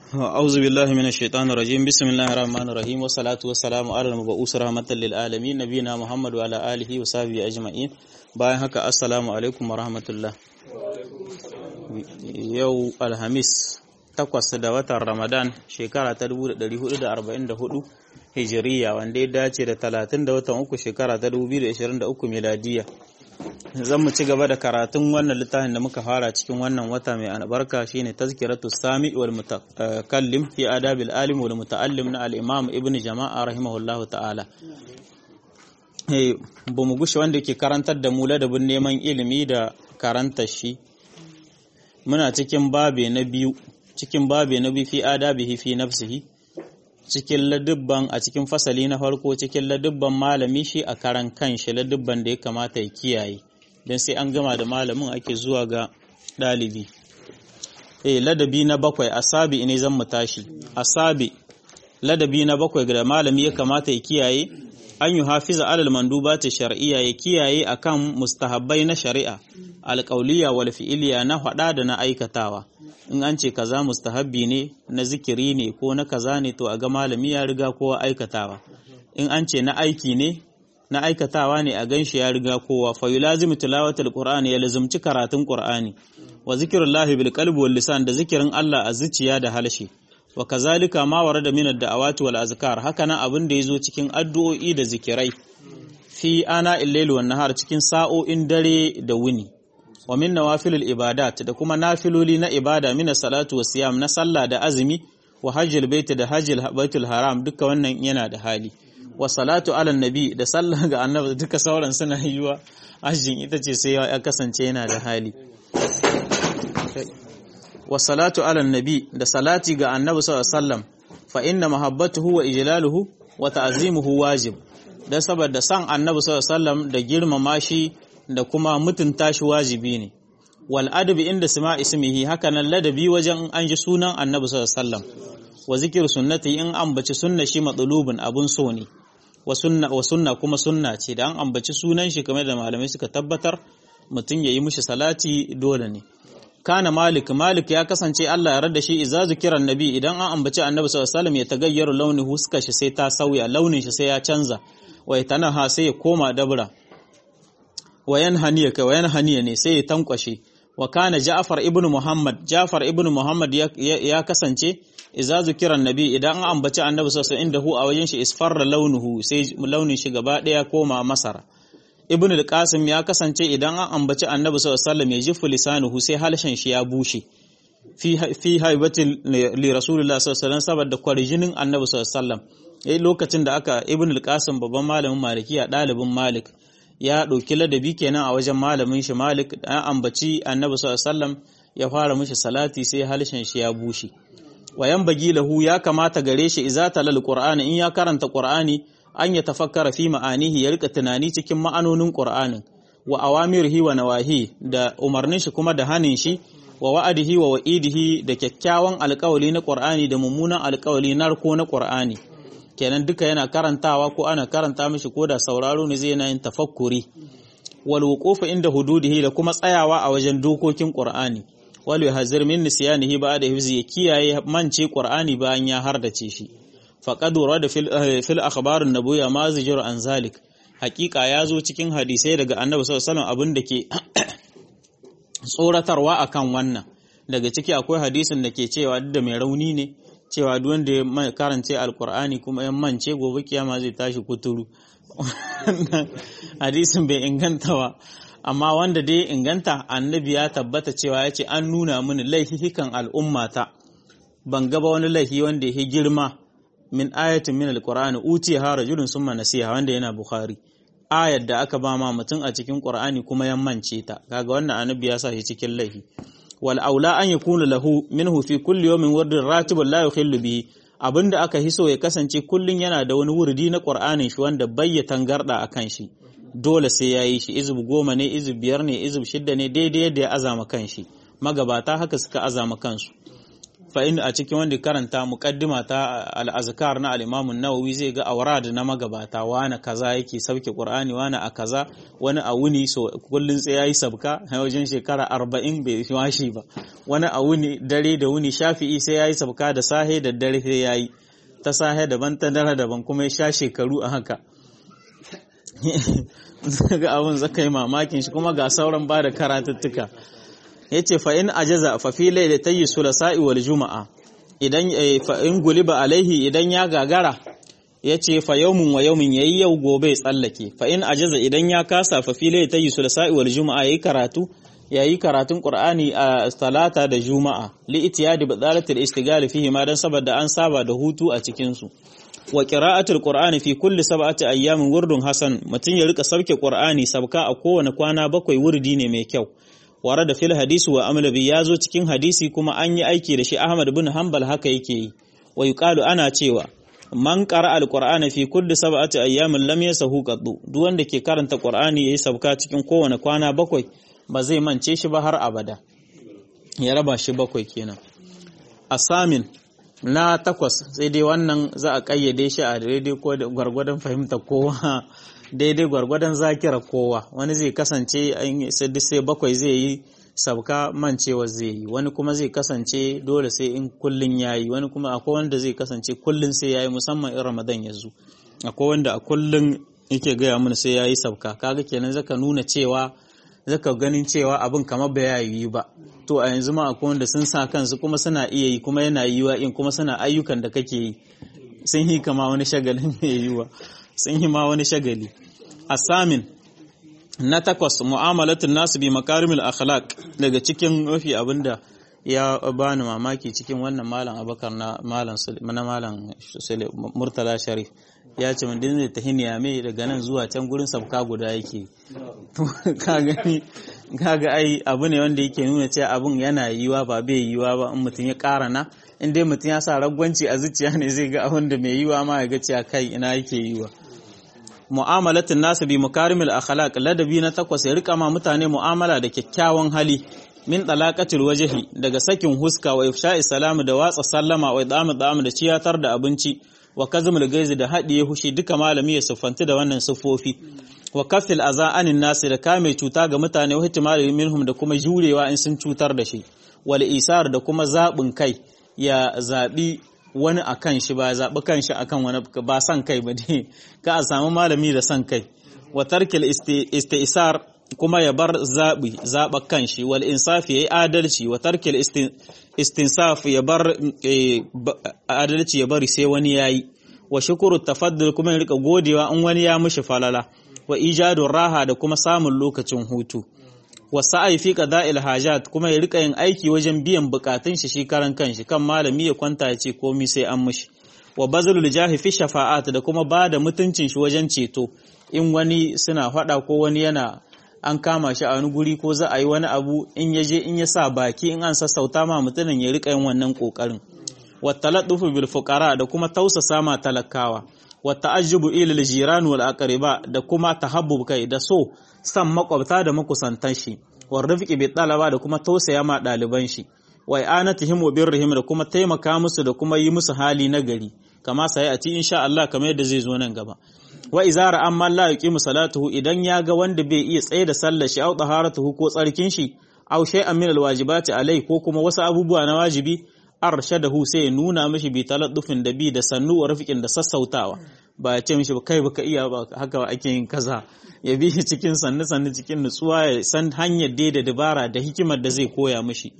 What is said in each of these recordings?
أعوذ بالله من الشيطان الرجيم بسم الله الرحمن الرحيم والصلاة والسلام على المبعوث رحمة للعالمين نبينا محمد وعلى آله وصحبه أجمعين bayan haka assalamu alaikum wa rahmatullah yau alhamis takwas da watan ramadan shekara ta 1444 hijiriya wanda ya dace da 30 da watan uku shekara ta 2023 miladiya zan mu ci gaba da karatun wannan littafin da muka fara cikin wannan wata mai albarka shine tazkiratu sami wal mutakallim fi adabil alim wal mutaallim na al-imam ibn jama'a rahimahullahu ta'ala ba mu gushe wanda ke karantar da mu ladabin neman ilimi da karanta shi muna cikin babe na biyu cikin babe na biyu fi adabihi fi nafsihi cikin ladubban a cikin fasali na farko cikin ladubban malami shi a karan kanshi ladubban da ya kamata ya kiyaye don sai an gama da malamin ake zuwa ga ɗalibi eh ladabi na bakwai asabi ne zan mu tashi asabi ladabi na bakwai da malami ya kamata ya kiyaye an yi hafiza alal mandubati shar'iyya ya kiyaye akan mustahabbai na shari'a alƙauliya wal fi'iliya na faɗa da na aikatawa in an ce kaza mustahabbi ne na zikiri ne ko na kaza ne to a ga malami ya riga kowa aikatawa in an ce na aiki ne na aikatawa ne a ganshi ya riga kowa fa yulazimu tilawatul qur'ani ya lazumci karatun qur'ani wa zikrullahi bil qalbi wal lisan da zikirin Allah a zuciya da halshe wa kazalika ma warada min ad-da'awati wal azkar haka nan abin da yazo cikin addu'o'i da zikirai fi ana illaili wan nahar cikin sa'o'in dare da wuni wa min nawafilil ibadat da kuma nafiloli na ibada min salatu wa siyam na sallah da azumi wa hajjil bait da hajjil baitul haram duka wannan yana da hali wa salatu ala nabi da sallah ga annabi duka sauran suna yiwa hajjin ita ce sai ya kasance yana da hali wa salatu ala nabi da salati ga annabi sallallahu alaihi wasallam fa inna mahabbatuhu wa ijlaluhu wa ta'zimuhu wajib dan saboda san annabi sallallahu alaihi wasallam da girmama shi da kuma mutunta shi wajibi ne wal adabi inda sima ismihi haka nan ladabi wajen an ji sunan annabi sallallahu alaihi wasallam wa zikir sunnati in ambaci sunna shi matsalubin abun so ne wa sunna wa sunna kuma sunna ce da an ambaci sunan shi kamar da malamai suka tabbatar mutum yayi mishi salati dole ne kana malik malik ya kasance Allah ya rada shi idza zikiran nabi idan an ambaci annabi sallallahu alaihi wasallam ya tagayyaru launi huska shi sai ta sauya launin shi sai ya canza wa tanaha sai ya koma dabra wayan haniya kai wayan haniya ne sai ya tankwashe wa kana Ja'far ibn Muhammad Ja'far ibn Muhammad ya kasance idza zikira nabi idan an ambaci annabi sallallahu alaihi wasallam a wajen shi isfarra launuhu sai launin shi gaba daya koma masara ibn al-Qasim ya kasance idan an ambaci annabi sallallahu alaihi wasallam ya jifu lisanuhu sai halshen shi ya bushe fi fi haibatin li rasulullah sallallahu alaihi wasallam saboda kwarjinin annabi sallallahu alaihi wasallam lokacin da aka ibn al-Qasim babban malamin malikiya dalibin malik ya ɗauki ladabi kenan a wajen malamin shi Malik an ambaci Annabi sallallahu alaihi ya fara mishi salati sai halshen shi ya bushe wayan bagi lahu ya kamata gare shi idza talal qur'ani in ya karanta qur'ani an ya tafakkara fi ma'anihi ya rika tunani cikin ma'anonin qur'anin wa awamirihi wa nawahi da umarnin shi kuma da hanin shi wa wa'adihi wa wa'idihi da kyakkyawan alƙawali na qur'ani da mummunan alƙawali narko na qur'ani kenan duka yana karantawa ko ana karanta mishi ko da sauraro ne zai yana yin tafakkuri wal wuqufu inda hududihi da kuma tsayawa a wajen dokokin qur'ani wal yahzir min nisyanihi ba'da hifzi ya kiyaye mance qur'ani bayan ya hardace shi faqad warada fil fil akhbar an-nabawiyya ma zajru an zalik haqiqa ya zo cikin hadisai daga annabi sallallahu alaihi wasallam abin da ke tsoratarwa akan wannan daga ciki akwai hadisin da ke cewa duk da mai rauni ne cewa duk wanda ya karance alkur'ani kuma ya mance gobe kiyama zai tashi kuturu hadisin bai inganta ba amma wanda dai inganta annabi ya tabbata cewa ya ce an nuna mini laifikan al'ummata ban gaba wani laifi wanda ya girma min ayatin min alkur'ani uti ha rajulun summa nasiha wanda yana bukhari ayar da aka ba ma mutum a cikin qur'ani kuma ya mance ta kaga wannan annabi ya sa shi cikin laifi wal aula an yakuna lahu minhu fi kulli yawmin wardun ratibun la yukhillu bihi abinda aka hiso ya kasance kullun yana da wani wurdi na Qur'anin shi wanda bayya tangarda akan shi dole sai yayi shi izub goma ne izub biyar ne izub shidda ne daidai yadda ya azama kan shi magabata haka suka azama kansu fa in a cikin wanda karanta muqaddima ta al-azkar na al-Imam an-Nawawi zai ga awrad na magabata wani kaza yake sauke Qur'ani wani a kaza wani a wuni so kullun sai yayi sabka wajen shekara 40 bai washi ba wani a wuni dare da wuni Shafi'i sai yayi sabka da sahe da dare sai yayi ta sahe daban ta dare daban kuma ya sha shekaru a haka ga abin zaka yi mamakin shi kuma ga sauran ba da karatuttuka ya ce fa'in ajaza fafi laida ta yi sulasa'i wal juma'a idan fa'in guliba alaihi idan ya gagara ya ce fa yaumin wa yaumin ya yi yau gobe tsallake fa'in ajaza idan ya kasa fafi laida ta yi sulasa'i wal juma'a ya yi karatu ya yi karatun ƙur'ani a talata da juma'a li'itiya da badalatul istigali fihi ma don saboda an saba da hutu a cikinsu wa qira'atul qur'ani fi kulli sab'ati ayyamin wurdun hasan mutun ya rika sauke qur'ani sabka a kowane kwana bakwai wurdi ne mai kyau wara da fil hadisi wa amala bi yazo cikin hadisi kuma an yi aiki da shi Ahmad bin Hanbal haka yake yi wa yuqalu ana cewa man qara'a al-qur'ana fi kulli sab'ati ayyamin lam yasahu qaddu duk wanda ke karanta qur'ani yayi sabka cikin kowane kwana bakwai ba zai mance shi ba har abada ya raba shi bakwai kenan asamin na takwas sai dai wannan za a kayyade shi a daidai ko gwargwadon fahimta kowa daidai gwargwadon zakira kowa wani zai kasance sai bakwai zai yi sabka mancewa zai yi wani kuma zai kasance dole sai in kullun yayi wani kuma akwai wanda zai kasance kullun sai yayi musamman in ramadan ya zo akwai wanda a kullun yake gaya mun sai yayi sabka kaga kenan zaka nuna cewa zaka ganin cewa abin kamar ba yi ba to a yanzu ma akwai wanda sun sa kansu kuma suna iya yi kuma yana yiwa in kuma suna ayyukan da kake yi sun yi kama wani shagalin mai yiwa sun yi ma wani shagali asamin na takwas mu'amalatun nasu bi makarimul akhlaq daga cikin mafi abinda ya bani mamaki cikin wannan malam abakar na malam na malam murtala sharif ya ce mun dinne ta hiniya mai daga nan zuwa can gurin sabka guda yake ka gani kaga ai abu ne wanda yake nuna cewa abun yana yiwa ba bai yiwa ba in mutum ya ƙara na in dai mutum ya sa ragwanci a zuciya ne zai ga abin da mai yiwa ma ya ga cewa kai ina yake yiwa mu'amalatin nasu bi mukarimil akhlaq ladabi na takwas ya rika ma mutane mu'amala da kyakkyawan hali min talaqatil wajhi daga sakin huska wa ifsha'i salamu da watsa sallama wa idamu damu da ciyatar da abinci wa kazmul gaizi da haɗiye hushi duka malami ya siffanti da wannan siffofi wa kafil aza anin nasi da kame cuta ga mutane wa ihtimali minhum da kuma jurewa in sun cutar da shi wal isar da kuma zaɓin kai ya zaɓi wani akan shi ba zaɓi kan shi akan wani ba san kai ba dai ka a samu malami da san kai wa tarkil istisar kuma ya bar zaɓi zaɓa kan shi wal insafi ya yi adalci wa tarkil istinsaf ya bar adalci ya bari sai wani ya yi wa shukuru tafaddul kuma ya rika godewa in wani ya mishi falala wa ijadun raha da kuma samun lokacin hutu wa sa'ai fi qada'il hajat kuma ya rika yin aiki wajen biyan bukatun shi shi karan kanshi kan malami ya kwanta ya ce komai sai an mishi wa bazlul jahi fi shafa'at da kuma ba da mutuncin shi wajen ceto in wani suna faɗa ko wani yana an kama shi a wani guri ko za a yi wani abu in ya je in ya sa baki in an sassauta ma mutumin ya rika yin wannan kokarin wa taladdufu bil fuqara da kuma tausasa ma talakawa wa ta'ajjubu ila al jiran wal aqriba da kuma tahabbub kai da so san makwabta da makusantan shi wa rifqi bi talaba da kuma tausaya ma daliban shi wa i'anatihim wa birrihim da kuma taimaka musu da kuma yi musu hali na gari kama sai a ci insha Allah kamar yadda zai zo nan gaba wa izara amma la yuqimu salatuhu idan ya ga wanda bai iya tsaye da sallar shi au taharatuhu ko tsarkin shi au shay'an min alwajibati alai ko kuma wasu abubuwa na wajibi arshadahu sai ya nuna mishi bi taladdufin da bi da sannu wa rafiqin da sassautawa ba ya ce mishi ba kai baka iya ba haka ake yin kaza ya bi shi cikin sannu sannu cikin nutsuwa ya san hanyar dai da dabara da hikimar da zai koya mishi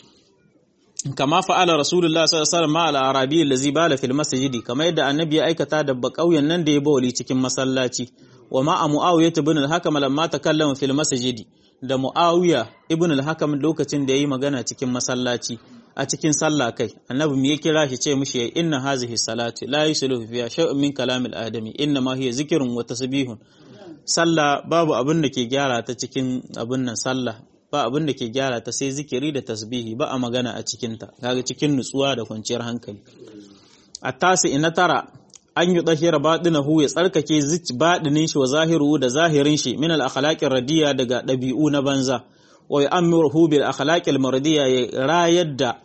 kama fa'ala rasulullah sallallahu alaihi wasallam ma'al arabi allazi bala fil masjidi kama yadda annabi ya aikata da bakauyen nan da ya bawli cikin masallaci wa ma muawiyah ibn al-hakam lamma takallama fil masjidi da muawiya ibn al-hakam lokacin da yayi magana cikin masallaci a cikin sallah kai annabi me ya kira shi ce mishi inna hazihi salati la yusluhu fiha shay'un min kalamil adami inna ma hiya zikrun wa tasbihun sallah babu abin da ke gyara ta cikin abin nan sallah ba abin da ke gyara ta sai zikiri da tasbihi ba a magana a cikinta kaga cikin nutsuwa da kwanciyar hankali a tasi ina tara an yi tsahira baɗinahu ya tsarkake baɗinin shi wa zahiru da zahirin shi min al akhlaqir radiya daga ɗabi'u na banza wa yu'ammiruhu bil akhlaqil mardiya ya rayar da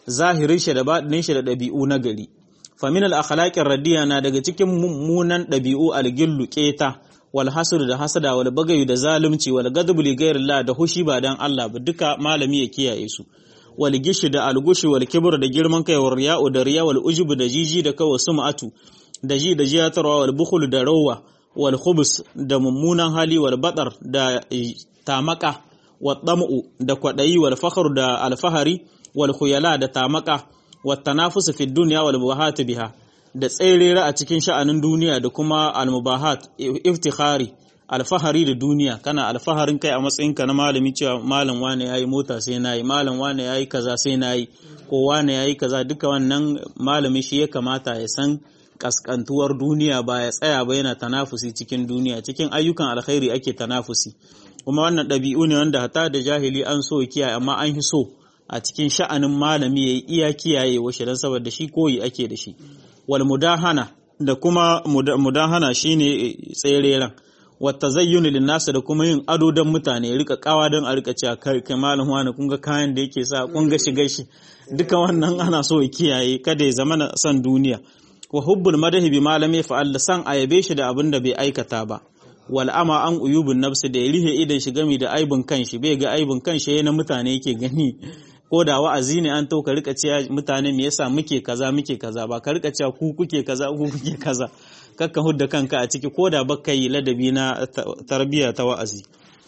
zahirin shi da baɗinin shi da ɗabi'u na gari famin al-akhlaqir radiya na daga cikin mummunan ɗabi'u al-gillu keta wal hasr da hasada wal bagayu da zalunci wal gadbu li ghairillah da hushi ba dan Allah ba duka malami ya kiyaye su wal gishi da algushi wal kibr da girman kai wal riya'u da riya wal ujubu da jiji da kawa sum'atu da ji da jiyatarwa wal bukhul da rawa wal khubus da mummunan hali wal batar da tamaka wal dam'u da kwadayi wal fakhr da alfahari wal khuyala da tamaka wat tanafus fi dunya wal mubahat biha da tserera a cikin sha'anin duniya da kuma al mubahat iftikhari alfahari da duniya kana alfaharin kai a matsayinka na malami cewa malam wane yayi mota sai nayi malam wane yayi kaza sai nayi ko wane yayi kaza duka wannan malami shi ya kamata ya san kaskantuwar duniya ba ya tsaya ba yana tanafusi cikin duniya cikin ayyukan alkhairi ake tanafusi kuma wannan ɗabi'u ne wanda hata da jahili an so kiyaye amma an hi so a cikin sha'anin malami yayi iya kiyaye washe dan saboda shi koyi ake da shi wal mudahana da kuma mudahana shine tsereren wata zayyuni linnasa da kuma yin ado don mutane rika kawa don a rika cewa kai kai malam wani kun ga kayan da yake sa kun ga shiga shi duka wannan ana so ya kiyaye kada ya zama na son duniya wa hubbul madahi bi malami fa'al san ayabe shi da abin da bai aikata ba wal ama an uyubun nafsi da ya rihe idan shi gami da aibin kanshi bai ga aibin kanshi yana mutane yake gani ko da wa'azi ne an to ka rika cewa mutane me yasa muke kaza muke kaza ba ka rika cewa ku kuke kaza ku kuke kaza kakka hudda kanka a ciki ko da baka yi ladabi na tarbiyya ta wa'azi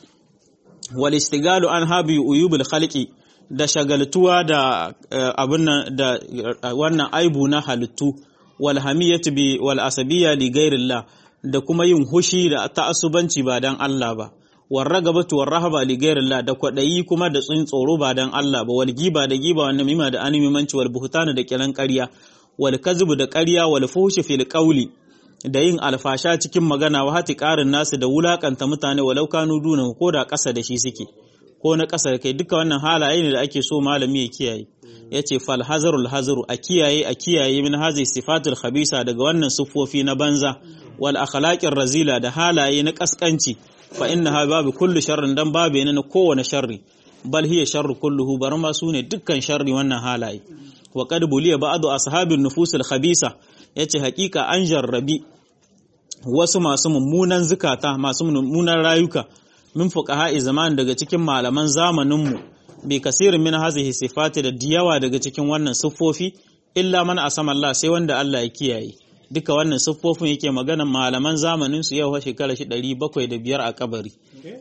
wal istigalu an habi uyubul khalqi da shagaltuwa da abin da wannan aibu na halittu wal hamiyatu bi wal asabiyya li ghairillah da kuma yin hushi da ta'assubanci ba dan Allah ba war ragabatu war rahaba li ghairillah da kwadayi kuma da tsin tsoro ba dan Allah ba wal giba da giba wannan mima da animimanci wal buhtana da kiran ƙarya wal kazbu da ƙarya wal fuhshi fil qawli da yin alfasha cikin magana wa hati ƙarin nasu da wulakanta mutane walau kanu duna ko da ƙasa da shi suke ko na ƙasa da kai duka wannan halaye ne da ake so malami ya kiyaye ya ce fal hazarul hazaru a kiyaye a kiyaye min hazi sifatul khabisa daga wannan siffofi na banza wal akhlaqir razila da halaye na kaskanci fa innaha babu kullu sharrin dan babu ne na kowane sharri bal hiya sharru kulluhu bar ma sune dukkan sharri wannan halaye wa qad buliya ba'du ashabin nufusul khabisa yace hakika an jarrabi wasu masu mummunan zukata masu mummunan rayuka min fuqaha zaman daga cikin malaman zamaninmu bi kasirin min hazihi sifati da diyawa daga cikin wannan siffofi illa man asama Allah sai wanda Allah ya kiyaye duka wannan siffofin yake magana malaman zamanin su yau shekara shi 705 a kabari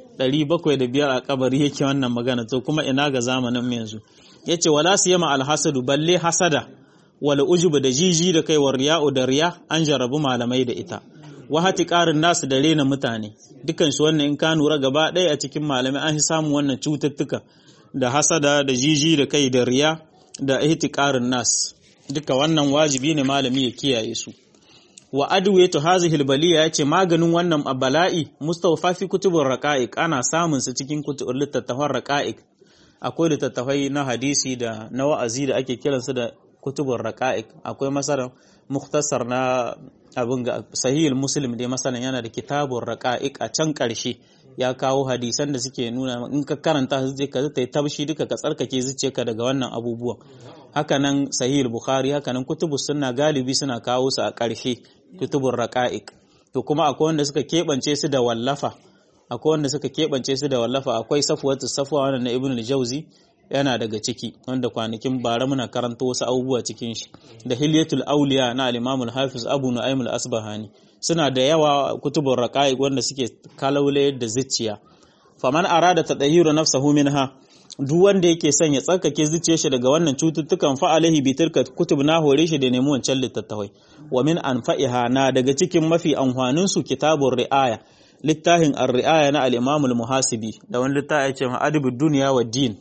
705 a kabari yake wannan magana to kuma ina ga zamanin mu yanzu yace wala siyama alhasadu balle hasada wal ujubu da jiji da kai wa riya'u da riya an jarabu malamai da ita wahati ƙarin nasu da rena mutane dukan su wannan in ka nura gaba ɗaya a cikin malamai an samun wannan cututtuka da hasada da jiji da kai da riya da ihtiqarin nas duka wannan wajibi ne malami ya kiyaye su wa adwayatu hazihi albaliya yace maganin wannan bala'i mustawfa fi kutubur raqa'iq ana samun su cikin kutubur littattafan raqa'iq akwai littattafai na hadisi da na wa'azi da ake kiransu da kutubur raqa'iq akwai masalan mukhtasar na abin ga sahihul muslim dai masalan yana da kitabur raqa'iq a can karshe ya kawo hadisan da suke nuna in ka karanta su je ka zai tabshi duka ka tsarkake zuciyarka daga wannan abubuwan hakanan sahihul bukhari hakanan kutubus sunna galibi suna kawo su a ƙarshe kutubur raqa'iq to kuma akwai wanda suka keɓance su da wallafa akwai wanda suka keɓance su da wallafa akwai safwatu safwa wannan na ibnu al-jawzi yana daga ciki wanda kwanakin bara muna karanta wasu abubuwa cikin shi da hilyatul auliya na al-imam al-hafiz abu nu'aym al-asbahani suna da yawa kutubur raqa'iq wanda suke kalaule da zuciya faman arada tadahiru nafsahu minha duk wanda yake son ya tsarkake zuciyar shi daga wannan cututtukan fa alaihi bi tilka kutub na hore shi da nemi wancan littattafai wa min anfa'iha na daga cikin mafi amfanin su kitabur ri'aya littafin ar-ri'aya na al-imam al-muhasibi da wani littafi ya ce ma adibud dunya wa din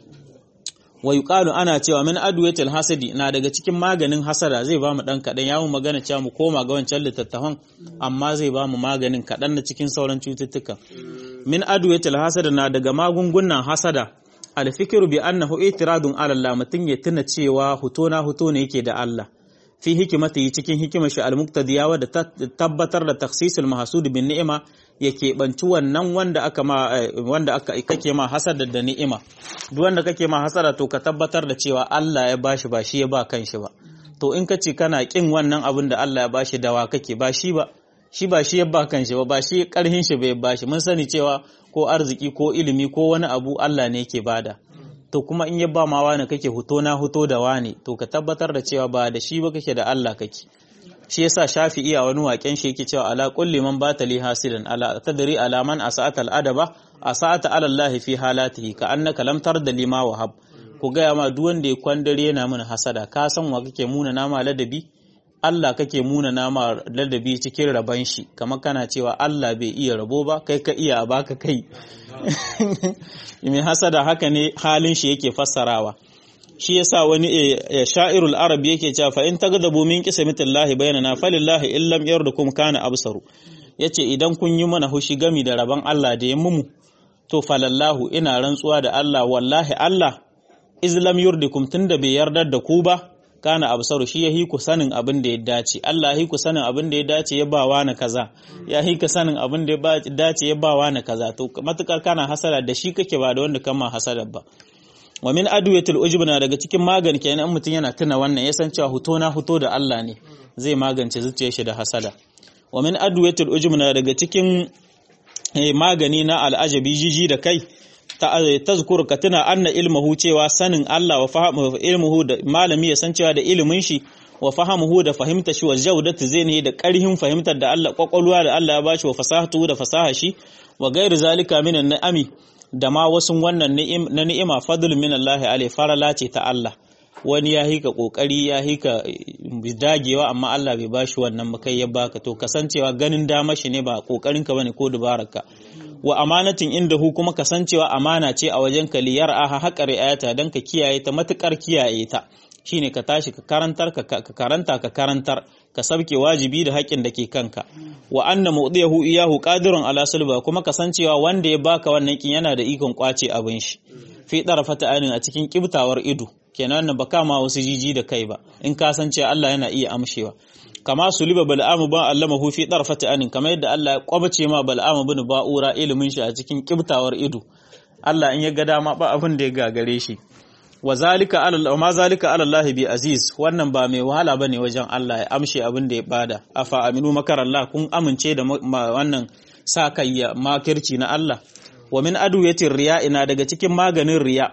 wa yuqalu ana cewa min adwatil hasadi na daga cikin maganin hasada zai ba mu dan kadan ya mu magana cewa mu koma ga wancan littattafan amma zai ba mu maganin kadan na cikin sauran cututtuka min adwatil hasada na daga magungunan hasada alfikiru bi annahu itiradun ala Allah mutun ya tuna cewa huto na huto ne yake da Allah fi hikimati cikin hikimar shi al-muqtadiya wadda tabbatar da takhsisul mahsud bin ni'ima ya keɓanci wannan wanda aka ma wanda aka kake ma hasada da ni'ima duk wanda kake ma hasada to ka tabbatar da cewa Allah ya bashi ba shi ya ba kanshi ba to in ka ce kana kin wannan abin da Allah ya bashi dawa kake ba shi ba shi ba shi ya ba kanshi ba ba shi karhin shi bai bashi mun sani cewa ko arziki ko ilimi ko wani abu Allah ne yake bada to kuma in ya ba ma wani kake huto na huto da wani to ka tabbatar da cewa ba da shi ba kake da Allah kake shi yasa shafi'i a wani waken shi yake cewa ala kulli man bata li hasidan ala tadri ala man asa'ata al adaba asa'ata ala Allah fi halatihi ka annaka lam tarda lima wahab ku gaya ma duk wanda ya kwandare yana mana hasada ka san wa kake muna nama ladabi Allah kake muna nama ladabi cikin raban shi kamar kana cewa Allah bai iya rabo ba kai ka iya a baka kai mai hasada haka ne halin shi yake fassarawa shi yasa wani sha'irul arab yake cewa fa in tagdabu min qismatillahi bainana falillahi illam yardukum kana absaru yace idan kun yi mana hushi gami da rabon Allah da ya mumu to falallahu ina rantsuwa da Allah wallahi Allah izlam yurdikum tunda bai yarda da ku ba kana absaru shi yahi ku sanin abin da ya dace Allah yahi ku sanin abin da ya dace ya ba wa na kaza ya hi ka sanin abin da ya dace ya ba wa na kaza to matukar kana hasada da shi kake ba da wanda kama hasada ba wa min adwiyatul ujub na daga cikin magani kenan mutum yana tuna wannan ya san cewa huto na huto da Allah ne zai magance zuciyar shi da hasada wa min adwiyatul ujub na daga cikin magani na al'ajabi jiji da kai tazkur ka tuna anna ilmuhu cewa sanin Allah wa fahimu ilmuhu da malami ya san cewa da ilimin shi wa fahamuhu da fahimta shi wa jaudatu zai da karhin fahimtar da Allah kwakwalwa da Allah ya bashi wa fasahatu da fasaha shi wa gairu zalika minan ni'ami da ma wasu wannan na ni'ima fadl min Allah alai farala ce ta Allah wani ya hika kokari ya hika dagewa amma Allah bai bashi wannan makai ya baka to kasancewa ganin dama shi ne ba kokarin ka bane ko dubararka wa amanatin inda hu kuma kasancewa amana ce a wajen ka liyar aha haƙa ri'ayata don ka kiyaye ta matukar kiyaye ta shine ka tashi ka karantar ka karanta ka karantar ka sabke wajibi da haƙƙin da ke kanka wa anna mu'diyahu iyahu qadirun ala sulba kuma kasancewa wanda ya baka wannan kin yana da ikon kwace abin shi fi darafata ainin a cikin kibtawar ido kenan wannan baka ma wasu jiji da kai ba in ka san cewa Allah yana iya amshewa kama suliba bal'amu ba allamahu fi darfati anin kamar yadda Allah ya kwabace ma bal'amu bin ba'ura ilimin shi a cikin kibtawar ido Allah in ya ga dama ba abin da ya gagare shi wa zalika ala ma zalika ala Allah bi aziz wannan ba mai wahala bane wajen Allah ya amshe abin da ya bada afa aminu makarallah kun amince da wannan sa kai makirci na Allah wa min aduyatir riya ina daga cikin maganin riya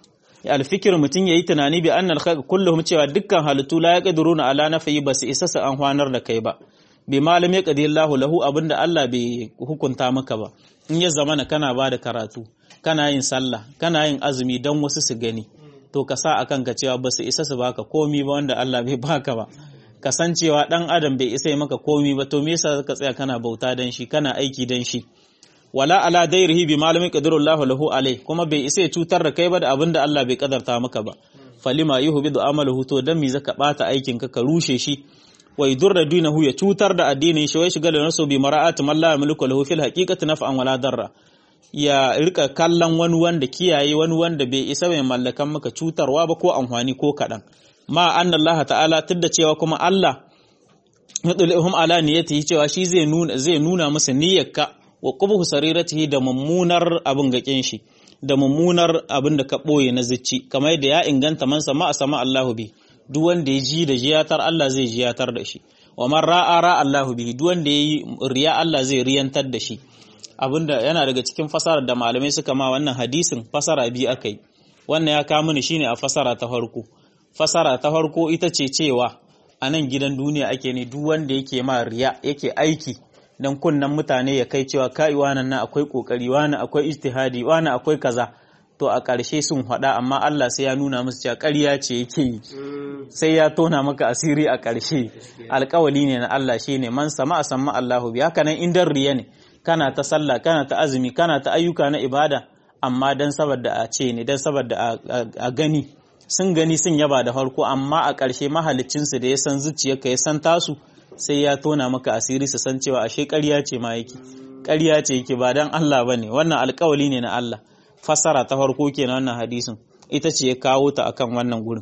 alfikir mutum yayi tunani bi annal khalq kulluhum cewa dukkan halittu la yaqdiruna ala nafi ba su isa su an hwanar da kai ba bi malam ya qadi Allahu lahu abinda Allah bai hukunta maka ba in ya zamana kana ba da karatu kana yin sallah kana yin azumi dan wasu su gani to ka sa akan ka cewa ba su isa su baka komi ba wanda Allah bai baka ba kasancewa dan adam bai isa maka komi ba to me yasa ka tsaya kana bauta dan shi kana aiki dan shi wala ala dairihi bi malamin qadarullahu lahu alai kuma bai isa ya cutar da kai ba da abinda Allah bai kadarta maka ba falima yuhbidu amaluhu to dan mi zaka bata aikin ka ka rushe shi wa yudurra dinahu ya cutar da addinin shi wai shiga da nasu bi mara'at man la yamliku lahu fil haqiqati naf'an wala darra ya rika kallon wani wanda kiyaye wani wanda bai isa mai mallakan maka cutarwa ba ko amfani ko kadan ma anna Allah ta'ala tudda cewa kuma Allah yadulhum ala niyyatihi cewa shi zai nuna zai nuna musu niyyarka wa qubhu sariratihi da mummunar abin gakin shi da mummunar abin da ka boye na zicci kamar yadda ya inganta man sama a sama Allahu bi duk wanda ya ji da jiyatar Allah zai jiyatar da shi wa man ra'a ra Allahu bi duk wanda yayi riya Allah zai riyantar da shi abinda yana daga cikin fasara da malamai suka ma wannan hadisin fasara biyu akai wannan ya kawo mini shine a fasara ta farko fasara ta farko ita ce cewa a nan gidan duniya ake ne duk wanda yake ma riya yake aiki dan kunnan mutane ya kai cewa kai wannan nan akwai kokari wani akwai ijtihadi wani akwai kaza to a ƙarshe sun faɗa amma Allah sai ya nuna musu cewa ƙarya ce yake yi sai ya tona maka asiri a ƙarshe alƙawali ne na Allah shine man sama a sama Allahu bi haka nan indan riya ne kana ta sallah kana ta azumi kana ta ayyuka na ibada amma dan saboda a ce ne dan saboda a gani sun gani sun yaba da farko amma a ƙarshe mahalicinsu da ya san zuciyarka ya san tasu sai ya tona maka asiri su san cewa ashe ƙarya ce ma yake ƙarya ce yake ba dan Allah bane wannan alƙawali ne na Allah fasara ta farko kenan wannan hadisin ita ce ya kawo ta akan wannan gurin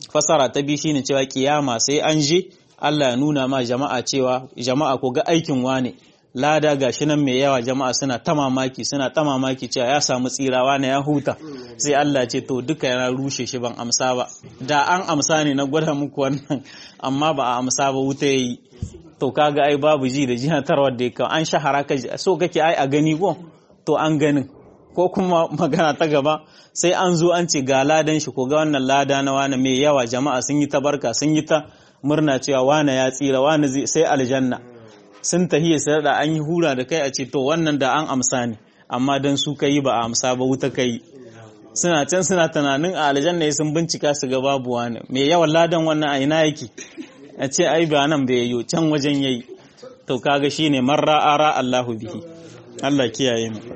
fasara ta biyu shine cewa kiyama sai an je Allah ya nuna ma jama'a cewa jama'a ko ga aikin wane lada gashi nan mai yawa jama'a suna ta mamaki suna ta mamaki cewa ya samu tsirawa na ya huta sai Allah ce to duka yana rushe shi ban amsa ba da an amsa ne na gwada muku wannan amma ba a amsa ba wuta yayi to kaga ai babu ji da jihatarwar da ya an shahara ka so kake ai a gani ko to an ganin ko kuma magana ta gaba sai an zo an ce ga ladan shi ko ga wannan lada na wani mai yawa jama'a sun yi ta barka sun yi ta murna cewa wane ya tsira wane sai aljanna sun tahiya sai da an yi hura da kai a ce to wannan da an amsa ne amma dan su kai ba a amsa ba wuta kai suna can suna tunanin a aljanna sun bincika su ga babu wani mai yawan ladan wannan a ina yake a ce ai ba nan bai yiwu can wajen yayi to kaga shine marra ara Allahu bihi Allah kiyaye mu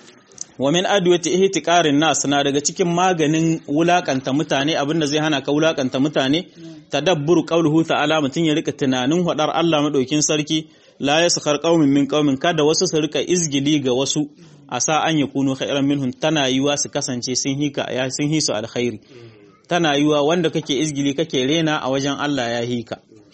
wa min adwati ihtiqarin nas na daga cikin maganin wulakanta mutane abinda zai hana ka wulakanta mutane tadabburu qawluhu ta'ala mutun ya rika tunanin hadar Allah madaukin sarki la yaskhar qaumin min qaumin kada wasu su rika izgili ga wasu asa an yakunu khairan minhum tana yiwa su kasance sun hika ya sun hisu alkhairi tana yiwa wanda kake izgili kake rena a wajen Allah ya hika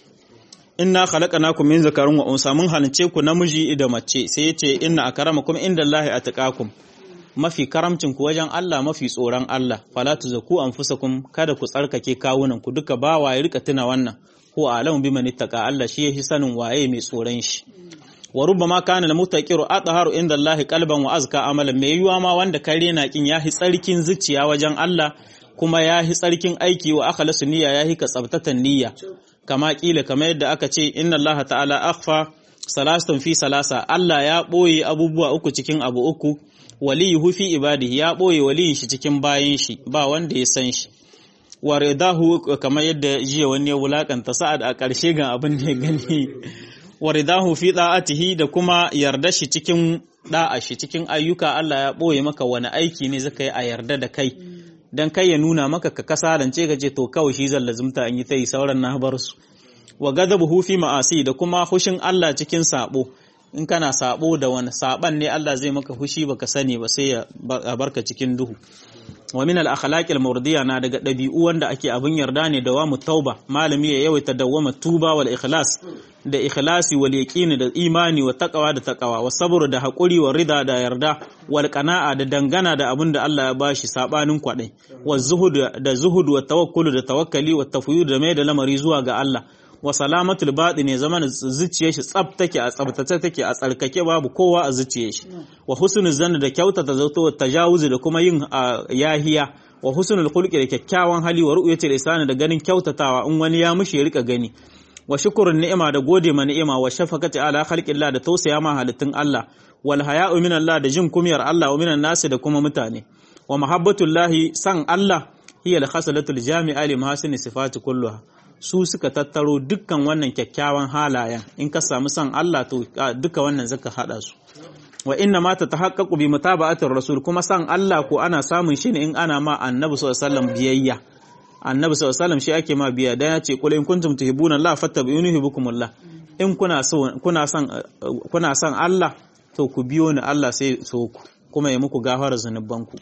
inna khalaqnakum min zakarin wa unsa mun halice ku namiji da mace sai yace inna akramakum indallahi atqakum mafi karamcin ku wajen Allah mafi tsoron Allah fala tuzaku anfusakum kada ku tsarkake kawunan ku duka ba waye rika tuna wannan ko alamu biman ittaqa Allah shi yahi sanin waye mai tsoron shi wa rubbama kana al mutaqiru atharu indallahi qalban wa azka amalan mai yiwa ma wanda kare na kin yahi tsarkin zuciya wajen Allah kuma yahi tsarkin aiki wa akhlasu niyya yahi ka tsabtatan niyya kama kila kamar yadda aka ce inna Allah ta'ala akhfa salasatun fi salasa Allah ya boye abubuwa uku cikin abu uku waliyuhu fi ibadihi ya boye waliyin shi cikin bayin shi ba wanda ya san shi wa ridahu kamar yadda jiya wani ya wulakanta sa'ad a ƙarshe ga abin da ya gani wa ridahu fi da'atihi da kuma yarda shi cikin da'a shi cikin ayyuka Allah ya boye maka wani aiki ne zaka yi a yarda da kai dan kai ya nuna maka ka kasarance ka ce to kawai shi zan lazumta an yi ta yi sauran na bar su wa gadabuhu fi ma'asi da kuma hushin Allah cikin sabo in kana sabo da wani saban ne Allah zai maka hushi baka sani ba sai ya barka cikin duhu wa min al akhlaq al murdiya na daga dabi'u wanda ake abin yarda ne da wamu tauba malami ya yawaita dawama tuba wal ikhlas da ikhlasi wal yaqini da imani wa taqwa da taqwa wa sabr da hakuri wa rida da yarda wal qana'a da dangana da abin da Allah ya bashi sabanin kwadai wa zuhud da zuhud wa tawakkul da tawakkali wa tafwid da mai da lamari zuwa ga Allah wa salamatul baɗi ne zaman zuciyar shi tsab take a tsabtace take a tsarkake babu kowa a zuciyar shi wa husnul zanna da kyautata zato wa tajawuzi da kuma yin yahiya wa husnul khulqi da kyakkyawan hali wa ru'yatul ihsan da ganin kyautatawa in wani ya mushi ya rika gani wa shukrun ni'ima da gode ma ni'ima wa shafaqati ala khalqillah da tausaya ma halittun Allah wal haya'u min Allah da jin kumiyar Allah wa minan nasi da kuma mutane wa mahabbatullahi san Allah hiya al-khasalatul jami'a li mahasini sifati kulluha su suka tattaro dukkan wannan kyakkyawan halayen in ka samu son Allah to duka wannan zaka hada su wa inna ma ta tahaqqaqu bi mutaba'atir rasul kuma son Allah ko ana samun shi ne in ana ma annabi sallallahu alaihi wasallam biyayya annabi sallallahu alaihi wasallam shi ake ma biyayya dan ya ce qul in kuntum tuhibbuna Allah fattabi'uni yuhibbukumullah in kuna so kuna son kuna son Allah to ku biyo ni Allah sai so ku kuma ya muku gafara zanubanku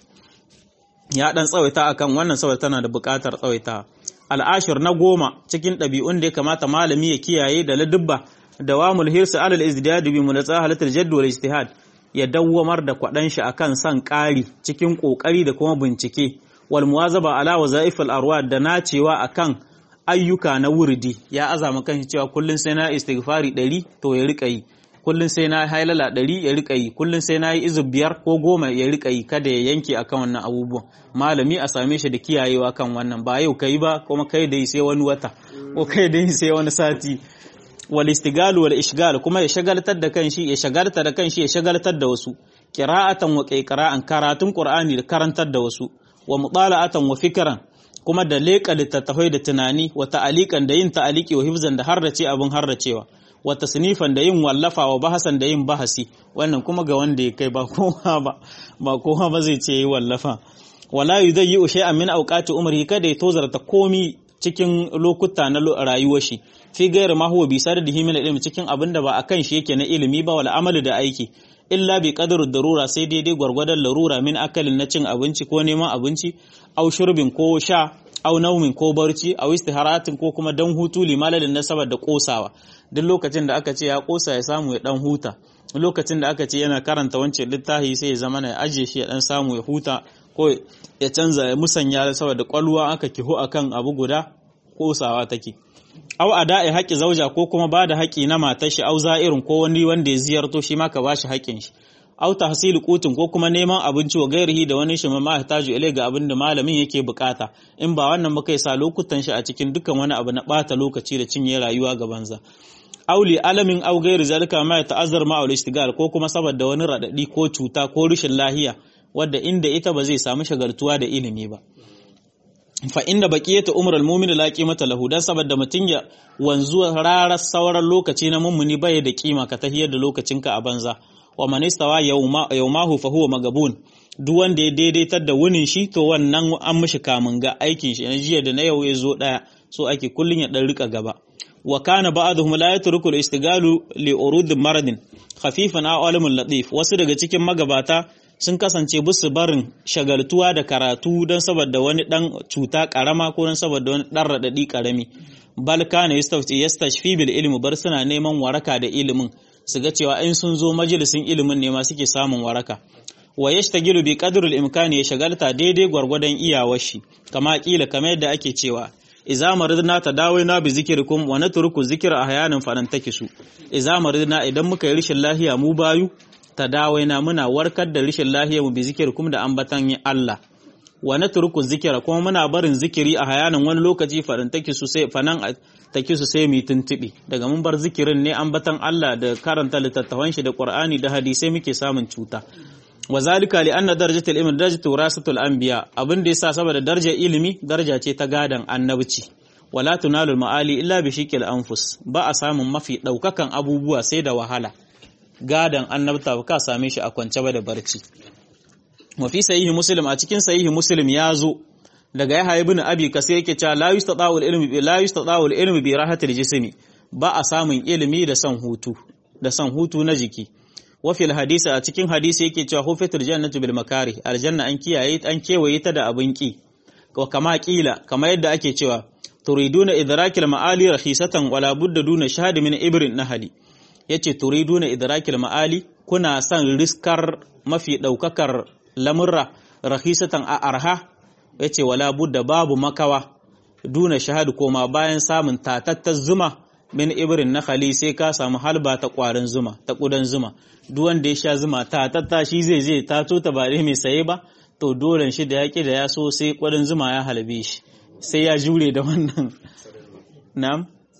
ya dan tsawaita akan wannan saboda tana da buƙatar tsawaita al'ashir na goma cikin ɗabi'un da ya kamata malami ya kiyaye da ladubba da wa mulhirsu alal izdiyad bi mulatsa halatul jadd wal ijtihad ya dawwamar da kwadan shi akan san ƙari cikin ƙoƙari da kuma bincike wal muwazaba ala wazaif al arwad da nacewa akan ayyuka na wurdi ya azama kan cewa kullun sai na istighfari 100 to ya rika yi kullun sai na hailala 100 ya rika yi kullun sai na yi izub biyar ko goma ya rika yi kada ya yanke akan wannan abubuwan malami a same shi da kiyayewa kan wannan ba yau kai ba kuma kai da sai wani wata ko kai da sai wani sati wal istigal wal ishgal kuma ya shagaltar da kanshi ya shagaltar da kanshi ya shagaltar da wasu qira'atan wa qira'an karatun qur'ani da karantar da wasu wa mutala'atan wa fikran kuma da leƙa littattafai da tunani wa ta'alikan da yin ta'aliki wa hifzan da harrace abin harracewa wa tasnifan da yin wallafa wa bahasan da yin bahasi wannan kuma ga wanda ya kai ba kowa ba ba kowa ba zai ce yi wallafa wala yudayyi shay'an min awqati umri kada ya tozarta komi cikin lokuta na rayuwar shi fi gairu ma huwa bi sardihi min ilmi cikin abinda ba akan shi yake na ilimi ba wal amali da aiki illa bi qadaru darura sai daidai gwargwadon larura min akalin na cin abinci ko neman abinci au shurbin ko sha au naumin ko barci au istiharatin ko kuma dan hutu limalalin na saboda kosawa duk lokacin da aka ce ya kosa ya samu ya dan huta lokacin da aka ce yana karanta wancan littafi sai ya zama ya ajiye shi ya dan samu ya huta ko ya canza ya musanya saboda kwalwa aka kihu akan abu guda kosawa take au ada'i haƙi zauja ko kuma ba da haƙi na matar shi au za'irin ko wani wanda ya ziyarto shi ma ka bashi haƙin shi au tahsil qutin ko kuma neman abinci wa gairihi da wani shi ma yahtaju ilai ga abin da malamin yake bukata in ba wannan ba kai sa lokutan shi a cikin dukkan wani abu na bata lokaci da cinye rayuwa ga banza auli alamin au gairi zalika ma ya ta'azzar ma istigal ko kuma saboda wani radadi ko cuta ko rashin lahiya wadda inda ita ba zai samu shagartuwa da ilimi ba fa inda baqiyatu umrul mu'min la qimata lahu dan saboda mutun ya wanzu rarar sauran lokaci na mummuni bai da kima ka tahiyar da lokacinka a banza wa man istawa yawmahu fa huwa magabun duk wanda ya daidaitar da wunin shi to wannan an mishi kamun ga aikin shi na jiya da na yau ya zo daya so ake kullun ya dan rika gaba wa kana ba'dhum la yatruku al-istigalu li urud maradin khafifan aw alamun latif wasu daga cikin magabata sun kasance busu barin shagaltuwa da karatu don saboda wani dan cuta karama ko don saboda wani dan radadi karami bal kana yastafti yastashfi bil ilmi bar suna neman waraka da ilimin su ga cewa in sun zo majalisin ilimin ne ma suke samun waraka wa yashtagilu bi qadri al imkani ya shagalta daidai gwargwadon iyawar shi kama kila kamar yadda ake cewa iza maridna tadawina bi zikrikum wa natruku zikra ahyanan falan takisu iza maridna idan muka yi rishin lahiya mu bayu tadawaina muna warkar da rishin lahiya mu bi zikrikum da ambatan Allah wa natruku zikra kuma muna barin zikiri a hayanan wani lokaci falan takisu sai fanan takisu sai mu tuntubi daga mun bar zikirin ne ambatan Allah da karanta littattafan shi da Qur'ani da hadisai muke samun cuta wa zalika li anna darajatul ilmi darajatu warasatul anbiya abin da yasa saboda darajar ilimi daraja ce ta gadan annabci wala tunalul maali illa bi shiqil anfus ba a samun mafi daukakan abubuwa sai da wahala gadan annabta ba ka same shi a kwance ba da barci wa fi sahihi muslim a cikin sahihi muslim ya zo daga yahya ibn abi kasir yake cewa la yustata'u al-ilmi bi la yustata'u al-ilmi bi rahatil jismi ba a samun ilimi da san hutu da san hutu na jiki wafil hadisi a cikin hadisi yake cewa hufitul jannatu bil makari aljanna an kiyaye an kewaye ta da abin ki wa kama kila kama yadda ake cewa turiduna idrakil ma'ali rahisatan wala budda duna shahadi min ibrin nahali yace turiduna idrakil ma'ali kuna son riskar mafi daukakar lamurra rahisatan a arha yace wala budda babu makawa duna shahadu koma bayan samun tatattar zuma min ibrin nakhali sai ka samu halba ta kwarin zuma ta kudan zuma duk wanda ya sha zuma ta tatta shi zai zai tato ta ba mai saye ba to dole shi da yaki da ya so sai kudin zuma ya halbe shi sai ya jure da wannan na'am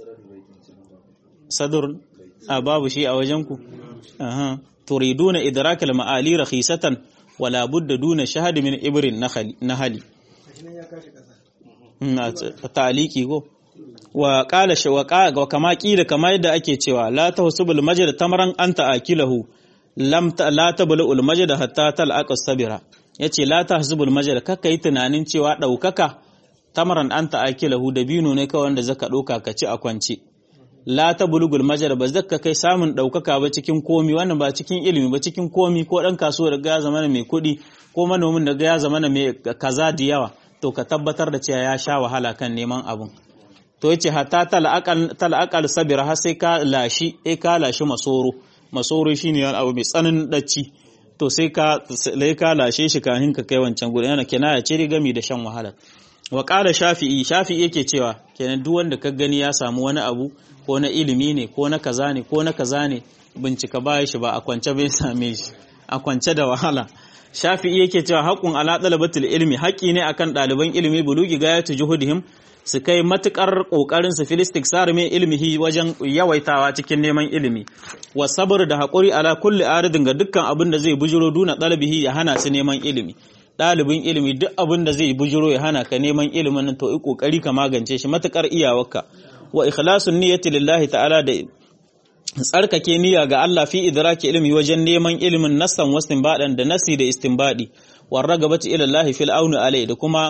sadur a babu shi a wajen ku aha turiduna idrakal ma'ali rakhisatan wala budda duna shahad min ibrin nahali na taliki go wa qala shi wa kama kila kama yadda ake cewa la tahsubul majd tamran anta akilahu lam la tablu ul majd hatta talqa sabira yace la tahsubul majd kaka yi tunanin cewa daukaka tamran anta akilahu da bino ne kawai wanda zaka doka ka ci a kwance la tabulugul majd ba zaka kai samun daukaka ba cikin komi wannan ba cikin ilimi ba cikin komi ko dan kasuwa da ga zamana mai kuɗi ko manomin da ga ya zamana mai kaza da yawa to ka tabbatar da cewa ya sha wahala kan neman abun to yace hatta tal'aqal sabira har sai ka lashi eh ka lashi masoro masoro shine wani abu mai tsananin dacci to sai ka lai ka lashe shi kafin ka kai wancan gurin yana kinaya ce gami da shan wahala wa qala shafi'i shafi'i yake cewa kenan duk wanda ka gani ya samu wani abu ko na ilimi ne ko na kaza ne ko na kaza ne bincika baya shi ba a kwance bai same shi a kwance da wahala shafi'i yake cewa haqqun ala talabatul ilmi haƙi ne akan ɗaliban ilimi bulugi gayatu juhudihim su kai matukar kokarin su filistik sarme ilmihi wajen yawaitawa cikin neman ilimi wa sabr da hakuri ala kulli aridin ga dukkan abin da zai bujiro duna dalabihi ya hana su neman ilimi dalibin ilimi duk abin da zai bujiro ya hana ka neman ilimin nan to yi kokari ka magance shi matukar iyawarka wa ikhlasun niyyati lillahi ta'ala da tsarkake niyya ga Allah fi idraki ilmi wajen neman ilimin nassan wastinbadan da nasi da istinbadi war ragabati ila Allah fil auni alai da kuma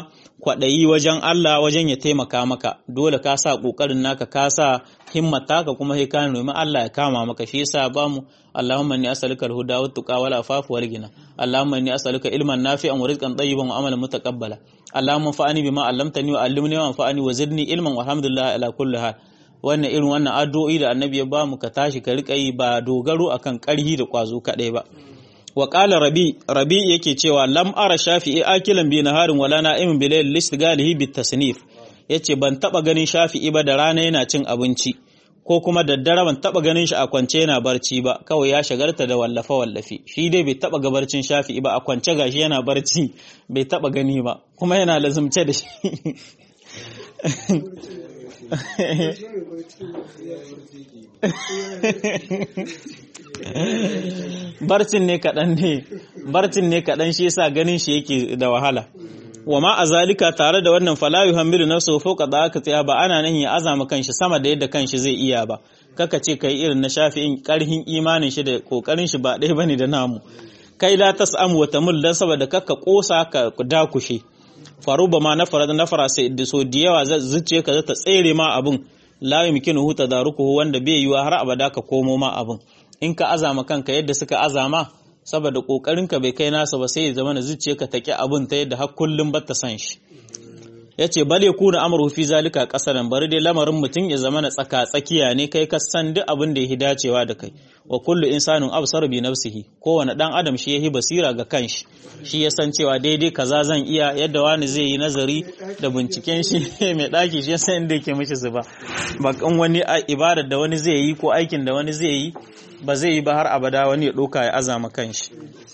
kwaɗayi wajen Allah wajen ya taimaka maka dole ka sa ƙoƙarin naka ka sa himmata ka kuma sai ka nemi Allah ya kama maka shi yasa ba mu Allahumma inni as'aluka al-huda wa tuqa wal afafa wal ghina Allahumma inni as'aluka ilman nafi'an wa rizqan tayyiban wa amalan mutaqabbala Allahumma fa'ani bima 'allamtani wa 'allimni wa fa'ani wa zidni ilman walhamdulillah ala kulli hal wannan irin wannan addu'o'i da annabi ya bamu ka tashi ka rika yi ba dogaro akan ƙarhi da kwazo kadai ba wa qala rabi rabi yake cewa lam ara shafi'i akilan bi naharin wala na'imin bi layl listigalihi bit tasnif yace ban taba ganin shafi'i ba da rana yana cin abinci ko kuma daddare ban taba ganin shi a kwance yana barci ba kawai ya shagarta da wallafa wallafi shi dai bai taba gabarcin shafi'i ba a kwance gashi yana barci bai taba gani ba kuma yana lazumce da shi barcin ne kaɗan ne barcin ne kaɗan shi yasa ganin shi yake da wahala wa ma a zalika tare da wannan fala yuhammilu nafsuhu fawqa da'aka tsaya ba ana nan ya azama kanshi sama da yadda kanshi zai iya ba kaka ce kai irin na shafi'in karhin imanin shi da kokarin shi ba ɗaya bane da namu kai la tas'amu wa tamul dan saboda kaka kosa ka dakushe faruba ma nafara nafara sai da so da yawa zuciye ka ta tsere ma abun la yumkinuhu tadarukuhu wanda bai yiwa har abada ka komo ma abun in ka azama kanka yadda suka azama saboda kokarinka bai kai nasa ba sai ya zama na zuciyarka ta ki abun ta yadda har kullum ba ta san shi yace bale kuna amru fi zalika qasaran bari dai lamarin mutum ya zama na tsaka tsakiya ne kai ka san duk abin da yake dacewa da kai wa kullu insanin absar bi nafsihi kowane dan adam shi yahi basira ga kanshi shi ya san cewa daidai kaza zan iya yadda wani zai yi nazari da binciken shi mai daki shi ya san inda yake mishi zuba bakan wani ibadar da wani zai yi ko aikin da wani zai yi ba zai yi ba har abada wani ya ɗauka ya azama kanshi.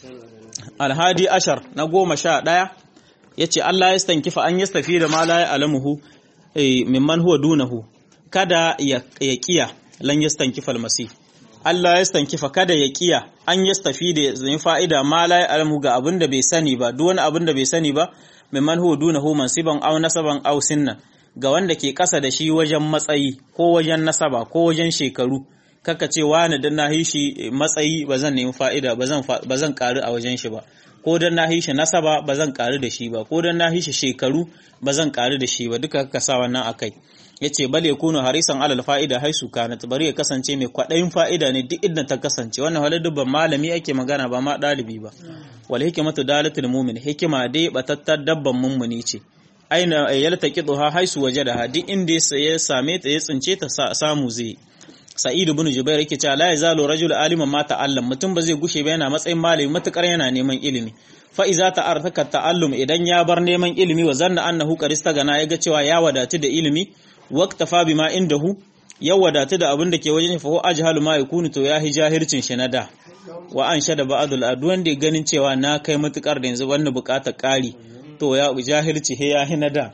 Alhadi ashar na goma sha ɗaya ya ce Allah ya stankifa an yastafi da ma la ya alamuhu mimman huwa dunahu kada ya kiya lan yastankifa almasi Allah ya stankifa kada ya kiya an yastafi da zai fa'ida ma la ya alamuhu ga abin da bai sani ba duk wani abin da bai sani ba mimman huwa dunahu mansiban aw nasaban aw sinnan ga wanda ke ƙasa da shi wajen matsayi ko wajen nasaba ko wajen shekaru kaka ce wani dan na shi matsayi ba zan nemi fa'ida ba zan ƙaru a wajen shi ba ko dan na shi nasaba ba zan ƙaru da shi ba ko dan na shi shekaru ba zan ƙaru da shi ba duka kaka sa wannan akai yace bal yakunu harisan alal fa'ida haisu kanat bari ya kasance mai kwaɗayin fa'ida ne duk inda ta kasance wannan halin dubban malami ake magana ba ma ɗalibi ba wal hikmatu dalatul mu'min hikima dai batattar dabban mummuni ce aina yaltaqiduha haisu wajadaha duk inda ya same ta ya tsince ta samu zai Sa'id ibn Jubair yake cewa la yazalu rajul aliman ma ta'allam mutum ba zai gushe ba yana matsayin malami matukar yana neman ilimi fa iza ta'arraka ta'allum idan ya bar neman ilimi wa zanna annahu qarista gana yaga cewa ya wadatu da ilimi waqtafa bima indahu ya wadatu da abin da ke wajen fa ajhalu ma yakunu to ya hi jahircin shi na da wa an shada ba'dul adwan da ganin cewa na kai matukar da yanzu wannan bukatar kari to ya jahilci he ya hi na da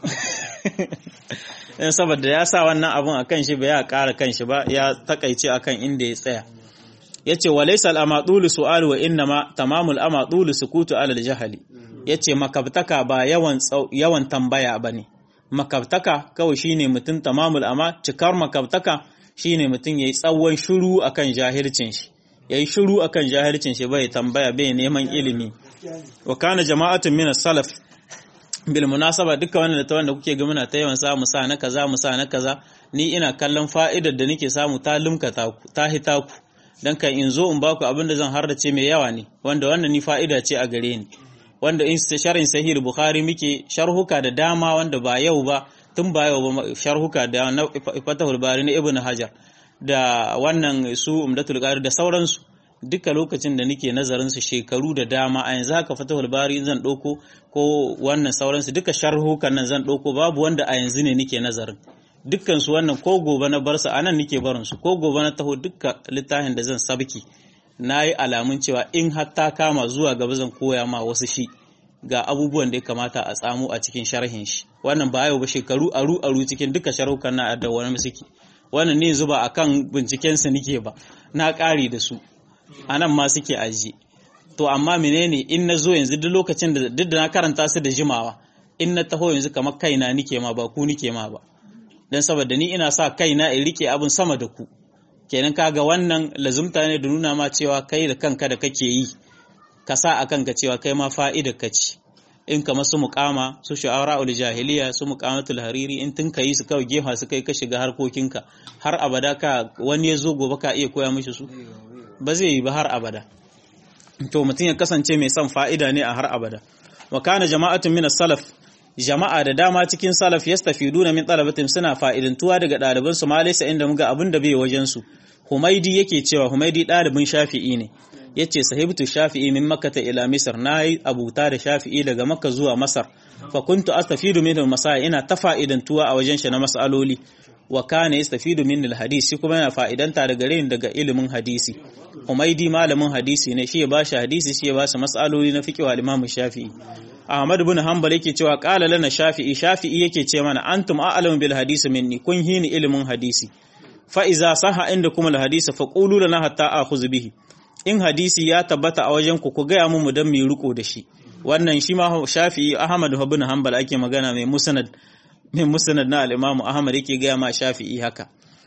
in saboda ya sa wannan abun akan shi ba ya ƙara kan shi ba ya takaice akan inda ya tsaya yace walaysa al-amadulu su'al wa innama tamamul amadulu sukutu alal jahali yace makabtaka ba yawan yawan tambaya bane makabtaka kawai shine mutum tamamul ama cikar makabtaka shine mutum yayi tsawon shiru akan jahilcin shi yayi shiru akan jahilcin shi bai tambaya bai neman ilimi wa kana jama'atun min salaf bil munasaba duka wannan da ta wanda kuke ga muna ta yawan samu sa na kaza mu sa na kaza ni ina kallon fa'idar da nake samu ta lumka ta ta hita ku dan kan in zo in ba ku abin da zan hardace mai yawa ne wanda wannan ni fa'ida ce a gare ni wanda in sharhin sahih bukhari muke sharhuka da dama wanda ba yau ba tun ba yau ba sharhuka da na fatahul bari na ibnu hajar da wannan su umdatul qari da sauransu duka lokacin da nake nazarin su shekaru da dama a yanzu haka fatahul bari zan ɗauko ko wannan sauransu duka sharhukan nan zan ɗauko babu wanda a yanzu ne nake nazarin dukkan su wannan ko gobe na bar su anan nake barin su ko gobe na taho duka littafin da zan sabki na yi alamun cewa in har ta kama zuwa gaba zan koya ma wasu shi ga abubuwan da ya kamata a tsamo a cikin sharhin shi wannan ba yau ba shekaru aru aru cikin duka sharhukan na da wani suke wannan ne zuba akan binciken su nike ba na ƙari da su a nan ma suke aji to amma menene in na zo yanzu duk lokacin da duk da na karanta su da jimawa in na taho yanzu kamar kaina nike ma ba ku nike ma ba dan saboda ni ina sa kaina in rike abin sama da ku kenan kaga wannan lazumta ne da nuna ma cewa kai da kanka da kake yi ka sa a kanka cewa kai ma fa'idar ka ce in kamar su muqama su shu'ara'ul jahiliya su muqamatul hariri in tun kai su kawai gefa su kai ka shiga harkokinka har abada ka wani ya zo gobe ka iya koya mishi su ba zai yi ba har abada to mutum ya kasance mai son fa'ida ne a har abada wa kana jama'atun min salaf jama'a da dama cikin salaf yastafiduna min talabatin suna fa'idantuwa daga ɗaliban su malaisa inda muga abin da bai wajen su Humaidi yake cewa Humaidi ɗalibin Shafi'i ne yace sahibtu Shafi'i min Makkah ila Misr nayi abuta da Shafi'i daga Makka zuwa Masar fa kuntu astafidu min al ina ta fa'idantuwa a wajen shi na mas'aloli wa kana yastafidu min al-hadith shi kuma yana fa'idanta daga gare daga ilimin hadisi Humaidi malamin hadisi ne shi ya bashi hadisi shi ya bashi mas'aloli na fiqh wa Imam Shafi'i Ahmad ibn Hanbal yake cewa qala lana Shafi'i Shafi'i yake ce mana antum a'lamu bil hadisi minni kun hini ilimin hadisi fa iza saha inda kuma al hadisi fa qulu lana hatta akhudh bihi in hadisi ya tabbata a wajen ku ku ga mu dan mu riko da shi wannan shi ma Shafi'i Ahmad ibn Hanbal ake magana mai musnad mai musnad na al-Imam Ahmad yake ga ma Shafi'i haka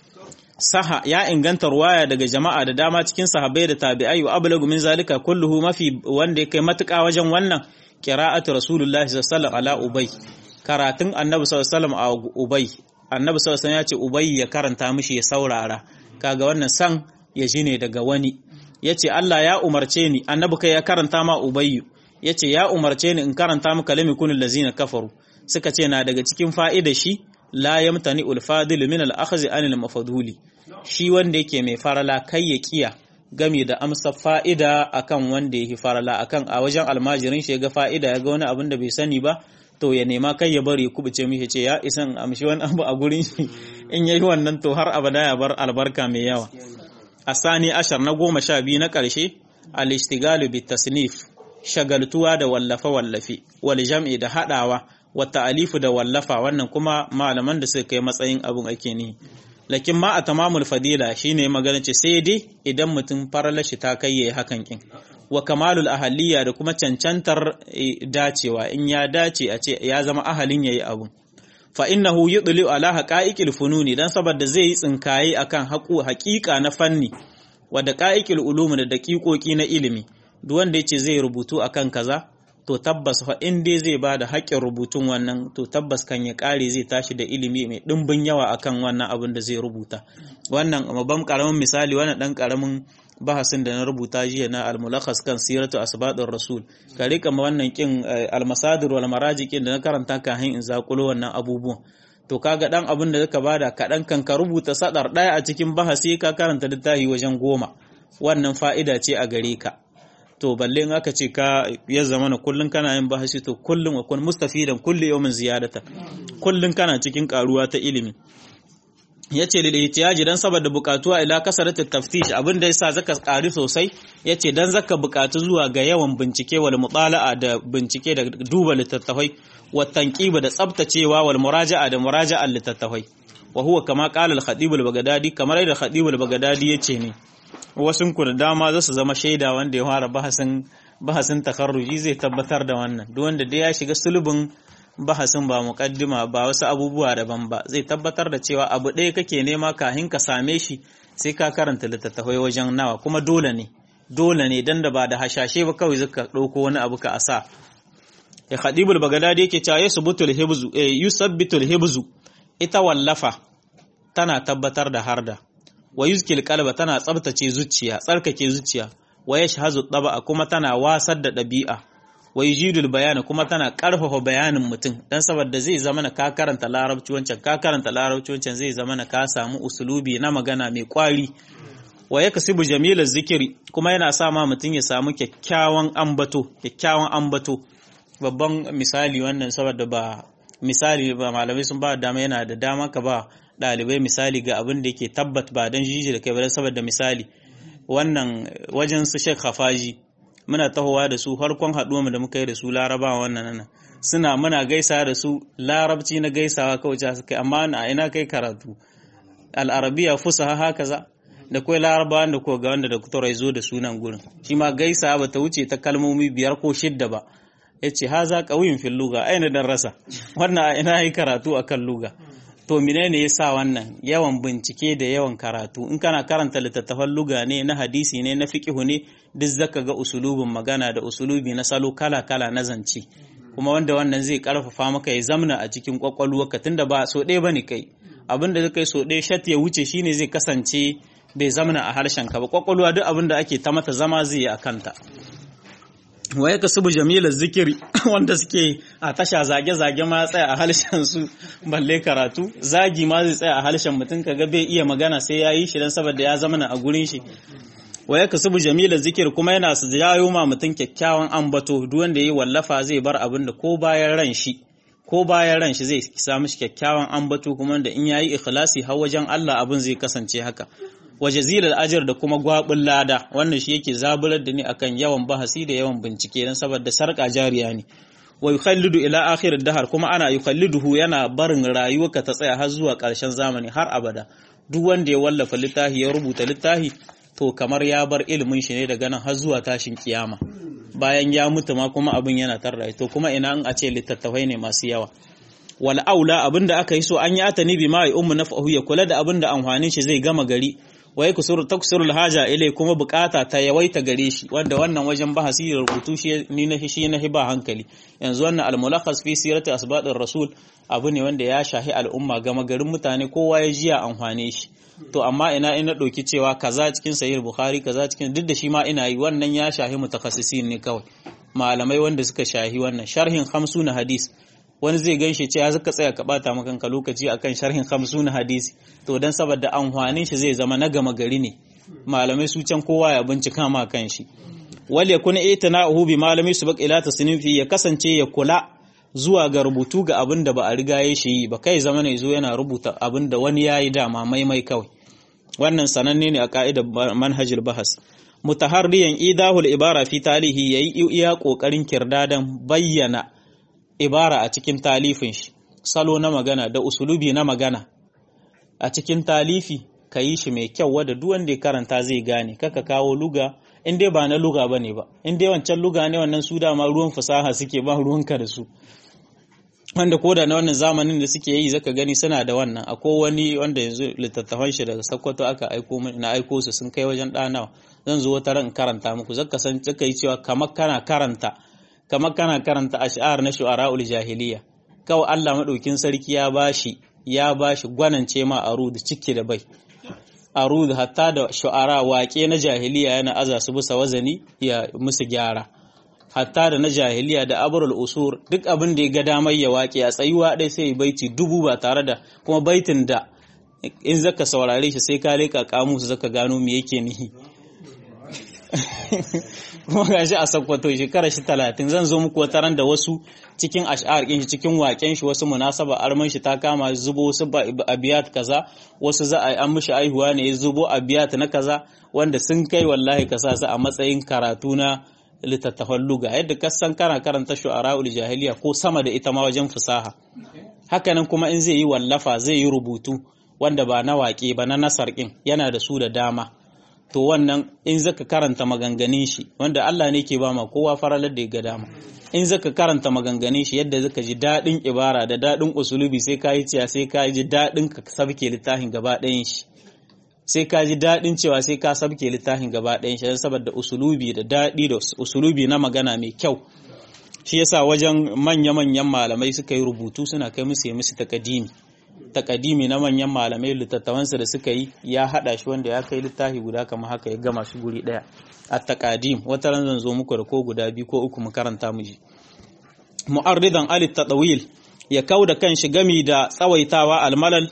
saha ya inganta ruwaya daga jama'a da dama cikin sahabbai da tabi'ai wa ablagu min zalika kulluhu mafi wanda ya kai matuƙa wajen wannan qira'atu rasulullahi sallallahu alaihi ala ubay karatun annabi sallallahu alaihi a ubay annabi sallallahu alaihi ya ce ubay ya karanta mishi ya saurara kaga wannan san ya ji ne daga wani yace Allah ya umarce ni annabi kai ya karanta ma ubay yace ya umarce ni in karanta maka lam yakunul lazina kafaru suka ce na daga cikin fa'ida shi la yamtani ul fadil min al akhzi anil mafduli shi wanda yake mai farala kai ya kiya game da amsa fa'ida akan wanda yake farala akan a wajen almajirin shi ga fa'ida ya ga wani abin da bai sani ba to ya nema kai ya bari kubuce mishi ce ya isan amshi wani abu a gurin shi in yayi wannan to har abada ya bar albarka mai yawa asani ashar na goma sha biyu na ƙarshe al-ishtigalu bit tasnif shagaltuwa da wallafe wallafe wal jam'i da hadawa wata alifu da wallafa wannan kuma malaman da suka kai matsayin abin ake ni lakin ma a tamamul fadila shine magana ce sai dai idan mutum farala shi ta kai yayi hakan kin wa kamalul ahaliya da kuma cancantar dacewa in ya dace a ce ya zama ahalin yayi abun fa innahu yudli ala haqa'iqil fununi dan saboda zai yi tsinkaye akan haƙu haƙiƙa na fanni wa da qa'iqil ulum da daƙiƙoƙi na ilimi duk wanda yace zai rubutu akan kaza to tabbas fa in dai zai ba da haƙƙin rubutun wannan to tabbas kan ya ƙare zai tashi da ilimi mai ɗimbin yawa akan wannan abin da zai rubuta wannan babban ƙaramin misali wannan ɗan ƙaramin bahasin da na rubuta jiya na almulakhas kan siratu asbadur rasul ka rika wannan kin almasadir wal marajikin da na karanta kafin in zakulo wannan abubuwan to kaga dan abin da zaka bada kaɗan kan ka rubuta sadar ɗaya a cikin bahasi ka karanta littafi wajen goma wannan fa'ida ce a gare ka to balle in aka ce ka ya zama na kullun kana yin bahasi to kullun wa kun mustafidan kulli yawmin ziyadata kullun kana cikin karuwa ta ilimi yace lil ihtiyaji dan saboda bukatuwa ila kasarat taftish abin da yasa zaka kari sosai yace dan zaka bukatu zuwa ga yawan bincike wal mutala'a da bincike da duba littattafai wa tanqiba da tsabtacewa wal muraja'a da muraja'al littattafai wa huwa kama qala al khatib al bagdadi kamar da khatib al bagdadi yace ne wasun ku da dama za su zama shaida wanda ya fara bahasin bahasin takarruji zai tabbatar da wannan duk wanda dai ya shiga sulubin bahasin ba muqaddima ba wasu abubuwa daban ba zai tabbatar da cewa abu ɗaya kake nema kahin ka same shi sai ka karanta littattafai wajen nawa kuma dole ne dole ne dan da ba da hashashe ba kawai zaka ɗauko wani abu ka asa ya khadibul bagadadi yake cewa yusabbitul hibzu eh yusabbitul hibzu ita wallafa tana tabbatar da harda wa yuzkil qalba tana tsabtace zuciya tsarkake zuciya wa yashhazu taba'a kuma tana wasar da ɗabi'a wa yujidul bayana kuma tana ƙarfafa bayanin mutum dan saboda zai zama na ka karanta larabci wancan ka karanta larabci wancan zai zama na ka samu usulubi na magana mai kwari wa yakasibu jamilaz zikiri kuma yana sa ma mutum ya samu kyakkyawan ambato kyakkyawan ambato babban misali wannan saboda ba misali ba malamai sun ba dama yana da dama ka ba ɗalibai misali ga abin da yake tabbat ba don jiji da kai ba saboda misali wannan wajen su Sheikh Hafaji muna tahowa da su harkon haɗuwa da muka yi da su Laraba wannan nan suna muna gaisa da su larabci na gaisawa kawai ta kai amma a ina kai karatu al'arabiya fusaha haka za da kai laraba da ko ga wanda da kuturai zo da sunan gurin shi ma gaisa ba ta wuce ta kalmomi biyar ko shidda ba ya ce ha za ƙauyin fil luga aina dan rasa wannan a ina yi karatu akan luga to menene yasa wannan yawan bincike da yawan karatu in kana karanta littattafan luga ne na hadisi ne na fiqhu ne duk zaka ga usulubin magana da usulubi na salo kala kala na zance kuma wanda wannan zai karfafa maka ya zamna a cikin kwakwalwarka tunda ba so ɗaya bane kai abin da kai so ɗaya shat ya wuce shine zai kasance bai zamna a harshen ka ba kwakwalwa duk abin da ake ta mata zama zai yi a kanta wa ya kasubu jamilar zikiri wanda suke a tasha zage-zage ma tsaya a harshen su balle karatu zagi ma zai tsaya a harshen mutum kaga bai iya magana sai ya yi shi don saboda ya zamana a gurin shi wa ya kasubu jamilar zikir kuma yana su jayo ma mutum kyakkyawan ambato duk wanda yi wallafa zai bar abin da ko bayan ran shi ko bayan ran shi zai samu shi kyakkyawan ambato kuma da in yayi ikhlasi har wajen Allah abin zai kasance haka wa jazilal ajr da kuma gwabin lada wannan shi yake zaburar da ni akan yawan bahasi da yawan bincike dan saboda sarka jariya ne wa yukhallidu ila akhir dahar kuma ana yukhalliduhu yana barin rayuwarka ta tsaya har zuwa ƙarshen zamani har abada duk wanda ya wallafa littafi ya rubuta littafi to kamar ya bar ilimin shi ne daga nan har zuwa tashin kiyama bayan ya mutu ma kuma abin yana tarra to kuma ina in a ce littattafai ne masu yawa wal aula abinda aka yi so an yi atani bi ma ummu nafahu ya kula da abinda amfanin shi zai gama gari wai kusur taksirul haja ilai kuma bukata ta yawaita gare shi wanda wannan wajen bahasi da rubutu shi ni na shi na hiba hankali yanzu wannan al-mulakhas fi sirati asbadir rasul abu ne wanda ya shahi al'umma gama garin mutane kowa ya jiya amfane shi to amma ina ina ɗauki cewa kaza cikin sahih bukhari kaza cikin duk da shi ma ina yi wannan ya shahi mutakassisin ne kawai malamai wanda suka shahi wannan sharhin na hadis wani zai ganshi ce ya zaka tsaya ka bata maka lokaci akan sharhin na hadisi to dan saboda amfanin shi zai zama na gama gari ne malamai su can kowa ya bincika ma kan shi wal yakun itina'uhu bi malami subaq ila tasnifi ya kasance ya kula zuwa ga rubutu ga abin da ba a riga ya shi ba kai zama ne zo yana rubuta abin da wani ya yi dama maimai kawai wannan sananne ne a ka'idar manhajul bahas mutaharriyan idahul ibara fi talihi yayi iya kokarin kirdadan bayyana ibara a cikin talifin shi salo na magana da usulubi na magana a cikin talifi ka yi shi mai kyau wadda duk wanda ya karanta zai gane kaka kawo luga in dai ba na luga bane ba in dai wancan luga ne wannan su dama ruwan fasaha suke ba ruwanka da su wanda koda na wannan zamanin da suke yi zaka gani suna da wannan akwai wani wanda yanzu littattafan shi daga Sokoto aka aiko na aiko su sun kai wajen ɗanawa zan zo wata ran karanta muku zaka san zaka yi cewa kamar kana karanta kamar kana karanta ash'ar na shu'ara'ul jahiliya kawai Allah madaukin sarki ya bashi ya bashi gwanance ma arud ciki da bai arud hatta da shu'ara waƙe na jahiliya yana aza su bisa wazani ya musu gyara hatta da na jahiliya da abrul usur duk abin da ya ga damar ya waƙe a tsayuwa ɗaya sai baiti dubu ba tare da kuma baitin da in zaka saurare shi sai ka leƙa kamusu zaka gano me yake nihi kuma ga shi a sakwato shekara shi talatin zan zo muku wata ran da wasu cikin ash'ar ɗin shi cikin waƙen shi wasu munasaba arman shi ta kama zubo wasu abiyat kaza wasu za a an mishi aihuwa ne ya zubo abiyat na kaza wanda sun kai wallahi ka sa su a matsayin karatu na littattafan luga yadda ka san kana karanta shu'ara'ul jahiliya ko sama da ita ma wajen fasaha hakanan kuma in zai yi wallafa zai yi rubutu wanda ba na waƙe ba na nasar ɗin yana da su da dama to wannan in zaka karanta maganganun shi wanda Allah ne ke ba ma kowa faralar da ya ga dama in zaka karanta maganganun shi yadda zaka ji daɗin ibara da daɗin usulubi sai ka yi ciya sai ka ji daɗin ka sabke littafin gaba ɗayan shi sai ka ji daɗin cewa sai ka sabke littafin gaba ɗayan shi saboda usulubi da daɗi da usulubi na magana mai kyau shi yasa wajen manya-manyan malamai suka yi rubutu suna kai musu musu takadimi takadimi na manyan malamai littattafansa da suka yi ya hada shi wanda ya kai littafi guda kamar haka ya gama shi guri daya a takadim wata ran zan zo muku da ko guda biyu ko uku mu karanta mu ji mu'arridan alit tadawil ya kauda kan shi gami da tsawaitawa almalal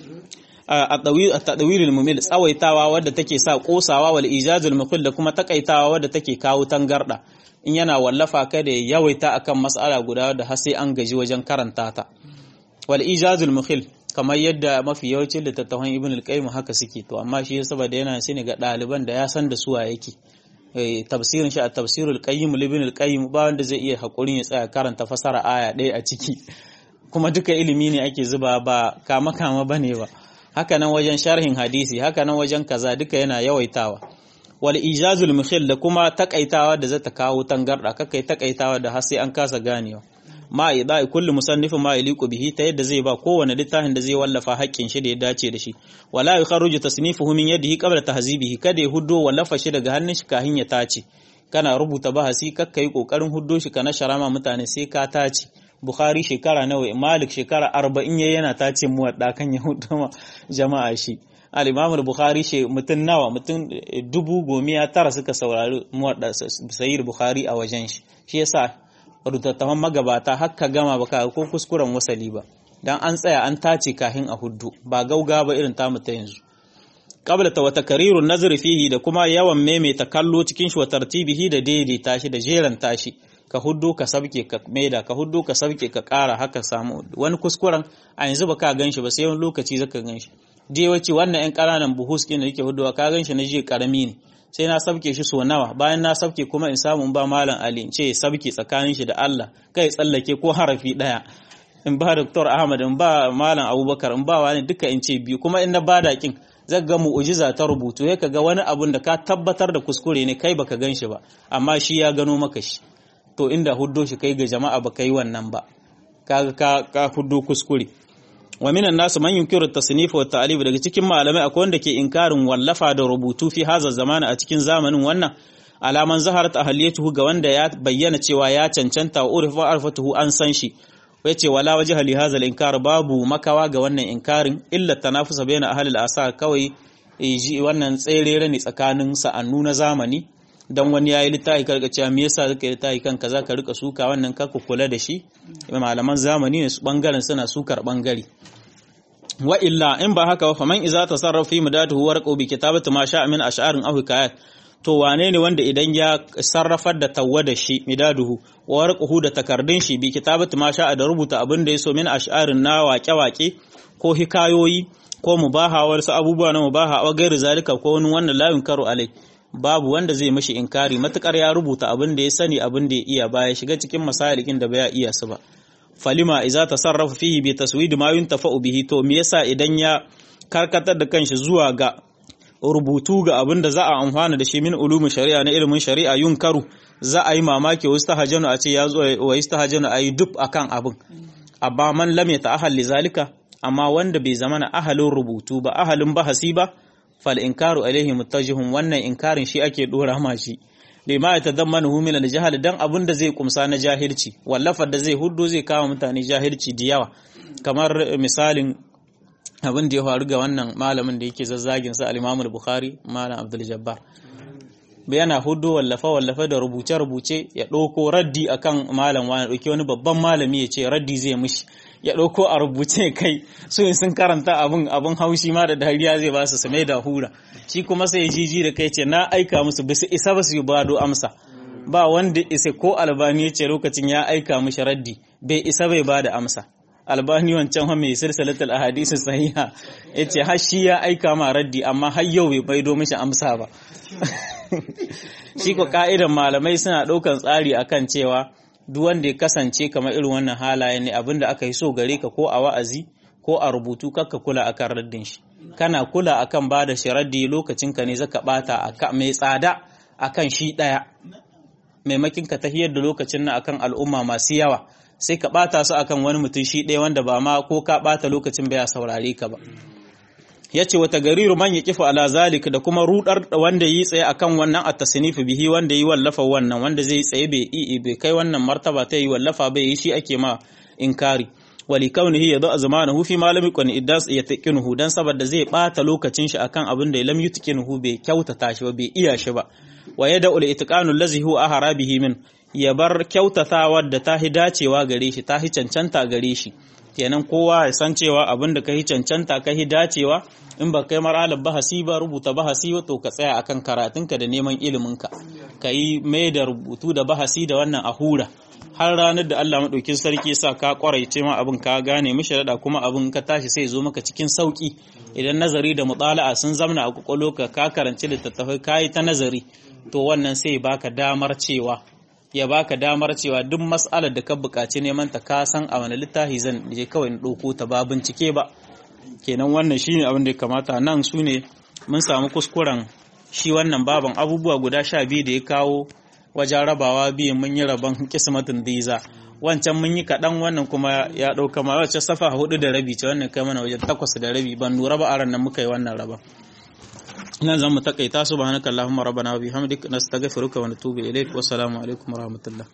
a tadawilul mumil tsawaitawa wadda take sa kosawa wal ijazul mukhil da kuma takaitawa wadda take kawo tangarda in yana wallafa kada ya yawaita akan mas'ala guda wadda har sai an gaji wajen karanta ta wal ijazul mukhil kamar yadda mafi yawancin littattafan ibn al-qayyim haka suke to amma shi saboda yana shi ne ga ɗaliban da ya san da suwa yake tafsirin shi a tafsirul qayyim ibn al-qayyim ba wanda zai iya hakurin ya tsaya karanta fasara aya ɗaya a ciki kuma duka ilimi ne ake zuba ba kama kama bane ba haka nan wajen sharhin hadisi haka nan wajen kaza duka yana yawaitawa wal ijazul mukhil da kuma takaitawa da zata kawo tangarda kakai takaitawa da har sai an kasa ganewa ma idai kulli musannifin ma yaliqu bihi ta yadda zai ba kowane littafin da zai wallafa haƙƙin shi da ya dace da shi wala yukharuju tasnifuhu min yadihi qabla tahzibihi kada ya huddo wallafa shi daga hannun shi kahin ya tace kana rubuta bahasi kakka yi kokarin huddo shi kana sharama mutane sai ka tace bukhari shekara nawa malik shekara arba'in ya yana tace muwadda kan ya hudu jama'a shi al-imam bukhari she mutum nawa mutum dubu gomiya tara suka saurari muwadda sayyid bukhari a wajen shi shi yasa rutattaman magabata hakka gama baka ko kuskuren wasali ba dan an tsaya an tace kahin a huddu ba gauga ba irin tamu ta yanzu qabla ta wata karirun nazari fihi da kuma yawan maimaita kallo cikin shi wa tartibihi da daidaita shi da jeran tashi ka huddo ka sabke ka maida ka huddo ka sabke ka ƙara haka samu wani kuskuren a yanzu ba ka ganshi ba sai wani lokaci zaka ganshi je wace wannan yan ƙananan buhus kin da yake huddowa ka ganshi na je karami ne sai na sabke shi so nawa bayan na sabke kuma in samu in ba malam Ali in ce sabke tsakanin shi da Allah kai tsallake ko harafi daya in ba Dr. Ahmad in ba malam Abubakar in ba wani duka in ce biyu kuma in na bada kin zaka ga mu'ujiza ta rubutu ya ga wani abun da ka tabbatar da kuskure ne kai baka gan shi ba amma shi ya gano maka shi to inda huddo shi kai ga jama'a baka yi wannan ba kaga ka ka huddo kuskure wa minan nasu man yunkiru tasnif wa ta'lif daga cikin malamai akwai wanda ke inkarin wallafa da rubutu fi haza zamana a cikin zamanin wannan alaman zaharat ahliyatuhu ga wanda ya bayyana cewa ya cancanta wa urfa arfatuhu an san shi yace wala wajha li hadha al-inkar babu makawa ga wannan inkarin illa tanafusa bayna ahli al-asar kawai ji wannan tserere ne tsakanin sa'annu na zamani dan wani yayi littafi karka cewa me yasa zaka yi littafi kan kaza ka rika suka wannan ka kula da shi malaman zamani ne su bangaren suna sukar bangare wa illa in ba haka ba faman iza tasarrafa fi mudatuhu warqu bi kitabati ma sha'a min ash'arin aw hikayat to wane ne wanda idan ya sarrafar da tawwada shi midaduhu wa warquhu da takardun shi bi kitabati ma sha'a da rubuta abin da yaso min ash'arin na waƙe-waƙe ko hikayoyi ko mubaha wasu abubuwa na mubaha wa gairu zalika ko wani wannan la yunkaru alai babu wanda zai mishi inkari matukar ya rubuta abin da ya sani abin da ya iya baya shiga cikin masalikin da baya iya su ba falima iza tasarrafa fihi bi taswid ma yuntafa'u bihi to me yasa idan ya karkatar da kanshi zuwa ga rubutu ga abin da za a amfana da shi min ulumin shari'a na ilimin shari'a yunkaru za a yi mamaki wasu tahajjanu a ce ya zo wa istahajjanu a yi duk akan abin amma man lam ya ta'ahal zalika amma wanda bai zama na ahalin rubutu ba ahalin bahasi ba fal inkaru alaihi muttajihun wannan inkarin shi ake dora ma shi lima ya tadammanu min al-jahl dan abin da zai kumsa na jahilci wallafar da zai huddo zai kawo mutane jahilci da yawa kamar misalin abin da ya faru ga wannan malamin da yake zazzagin sa al-Imam al-Bukhari malam Abdul Jabbar yana hudu wallafa wallafa da rubuce rubuce ya ɗauko raddi akan malam wani ɗauki wani babban malami ya ce raddi zai mishi ya ɗauko a rubuce kai su sun karanta abin abin haushi ma da dariya zai ba su same da hura shi kuma sai jiji da kai ce na aika musu bisu isa ba su ba do amsa ba wanda isa ko albani ya ce lokacin ya aika mishi raddi bai isa bai ba da amsa albani wancan ha mai silsilatul ahadisi sahiha yace har shi ya aika ma raddi amma har yau bai baido mishi amsa ba shi ko ka'idan malamai suna ɗaukan tsari akan cewa duk wanda ya kasance kamar irin wannan halaye ne abinda aka yi so gare ka ko a wa'azi ko a rubutu kakka kula akan raddin shi kana kula akan ba da shi raddi lokacin ka ne zaka bata mai tsada akan shi daya maimakin ka tahiyar da lokacin nan akan al'umma masu yawa sai ka bata su akan wani mutum shi ɗaya wanda ba ma ko ka bata lokacin bai saurare ka ba yace wata gariru man yaqifu ala zalik da kuma rudar wanda yi tsaye akan wannan at-tasnif bihi wanda yi wallafa wannan wanda zai tsaye bai i bai kai wannan martaba ta yi wallafa bai yi shi ake ma inkari wali kaunihi yadu azmanahu fi ma lam yakun iddas yataqinuhu dan saboda zai bata lokacin shi akan abin da lam yutqinuhu bai kyautata shi ba bai iya shi ba wa yada ul itqanu allazi huwa ahara bihi min ya bar kyautatawa da ta hi dacewa gare shi ta hi cancanta gare shi kenan kowa ya san cewa abin da ka hi cancanta ka hi dacewa in ba kai maralar bahasi ba rubuta bahasi to ka tsaya akan karatunka da neman iliminka ka yi mai da rubutu da bahasi da wannan a hura har ranar da Allah maɗaukin sarki sa ka ƙwaraice ma abin ka gane mishi da kuma abin ka tashi sai zo maka cikin sauƙi idan nazari da mutala'a sun zamna a kwakwalo ka ka karanci littattafai ka yi ta nazari to wannan sai baka damar cewa ya baka damar cewa duk mas'alar da ka buƙaci neman ta ka san a wani littafi zan je kawai in ɗauko ta ba bincike ba kenan wannan shine abin da ya kamata nan su ne mun samu kuskuren shi wannan baban abubuwa guda sha biyu da ya kawo wajen rabawa biyu mun yi rabon kismatin diza wancan mun yi kaɗan wannan kuma ya ɗauka ma wacce safa hudu da rabi ce wannan kai mana wajen takwas da rabi ban lura ba aran nan muka yi wannan rabon nan zan mu takaita subhanakallahumma rabbana wa bihamdik nastaghfiruka wa natubu ilaik wa assalamu alaikum wa rahmatullah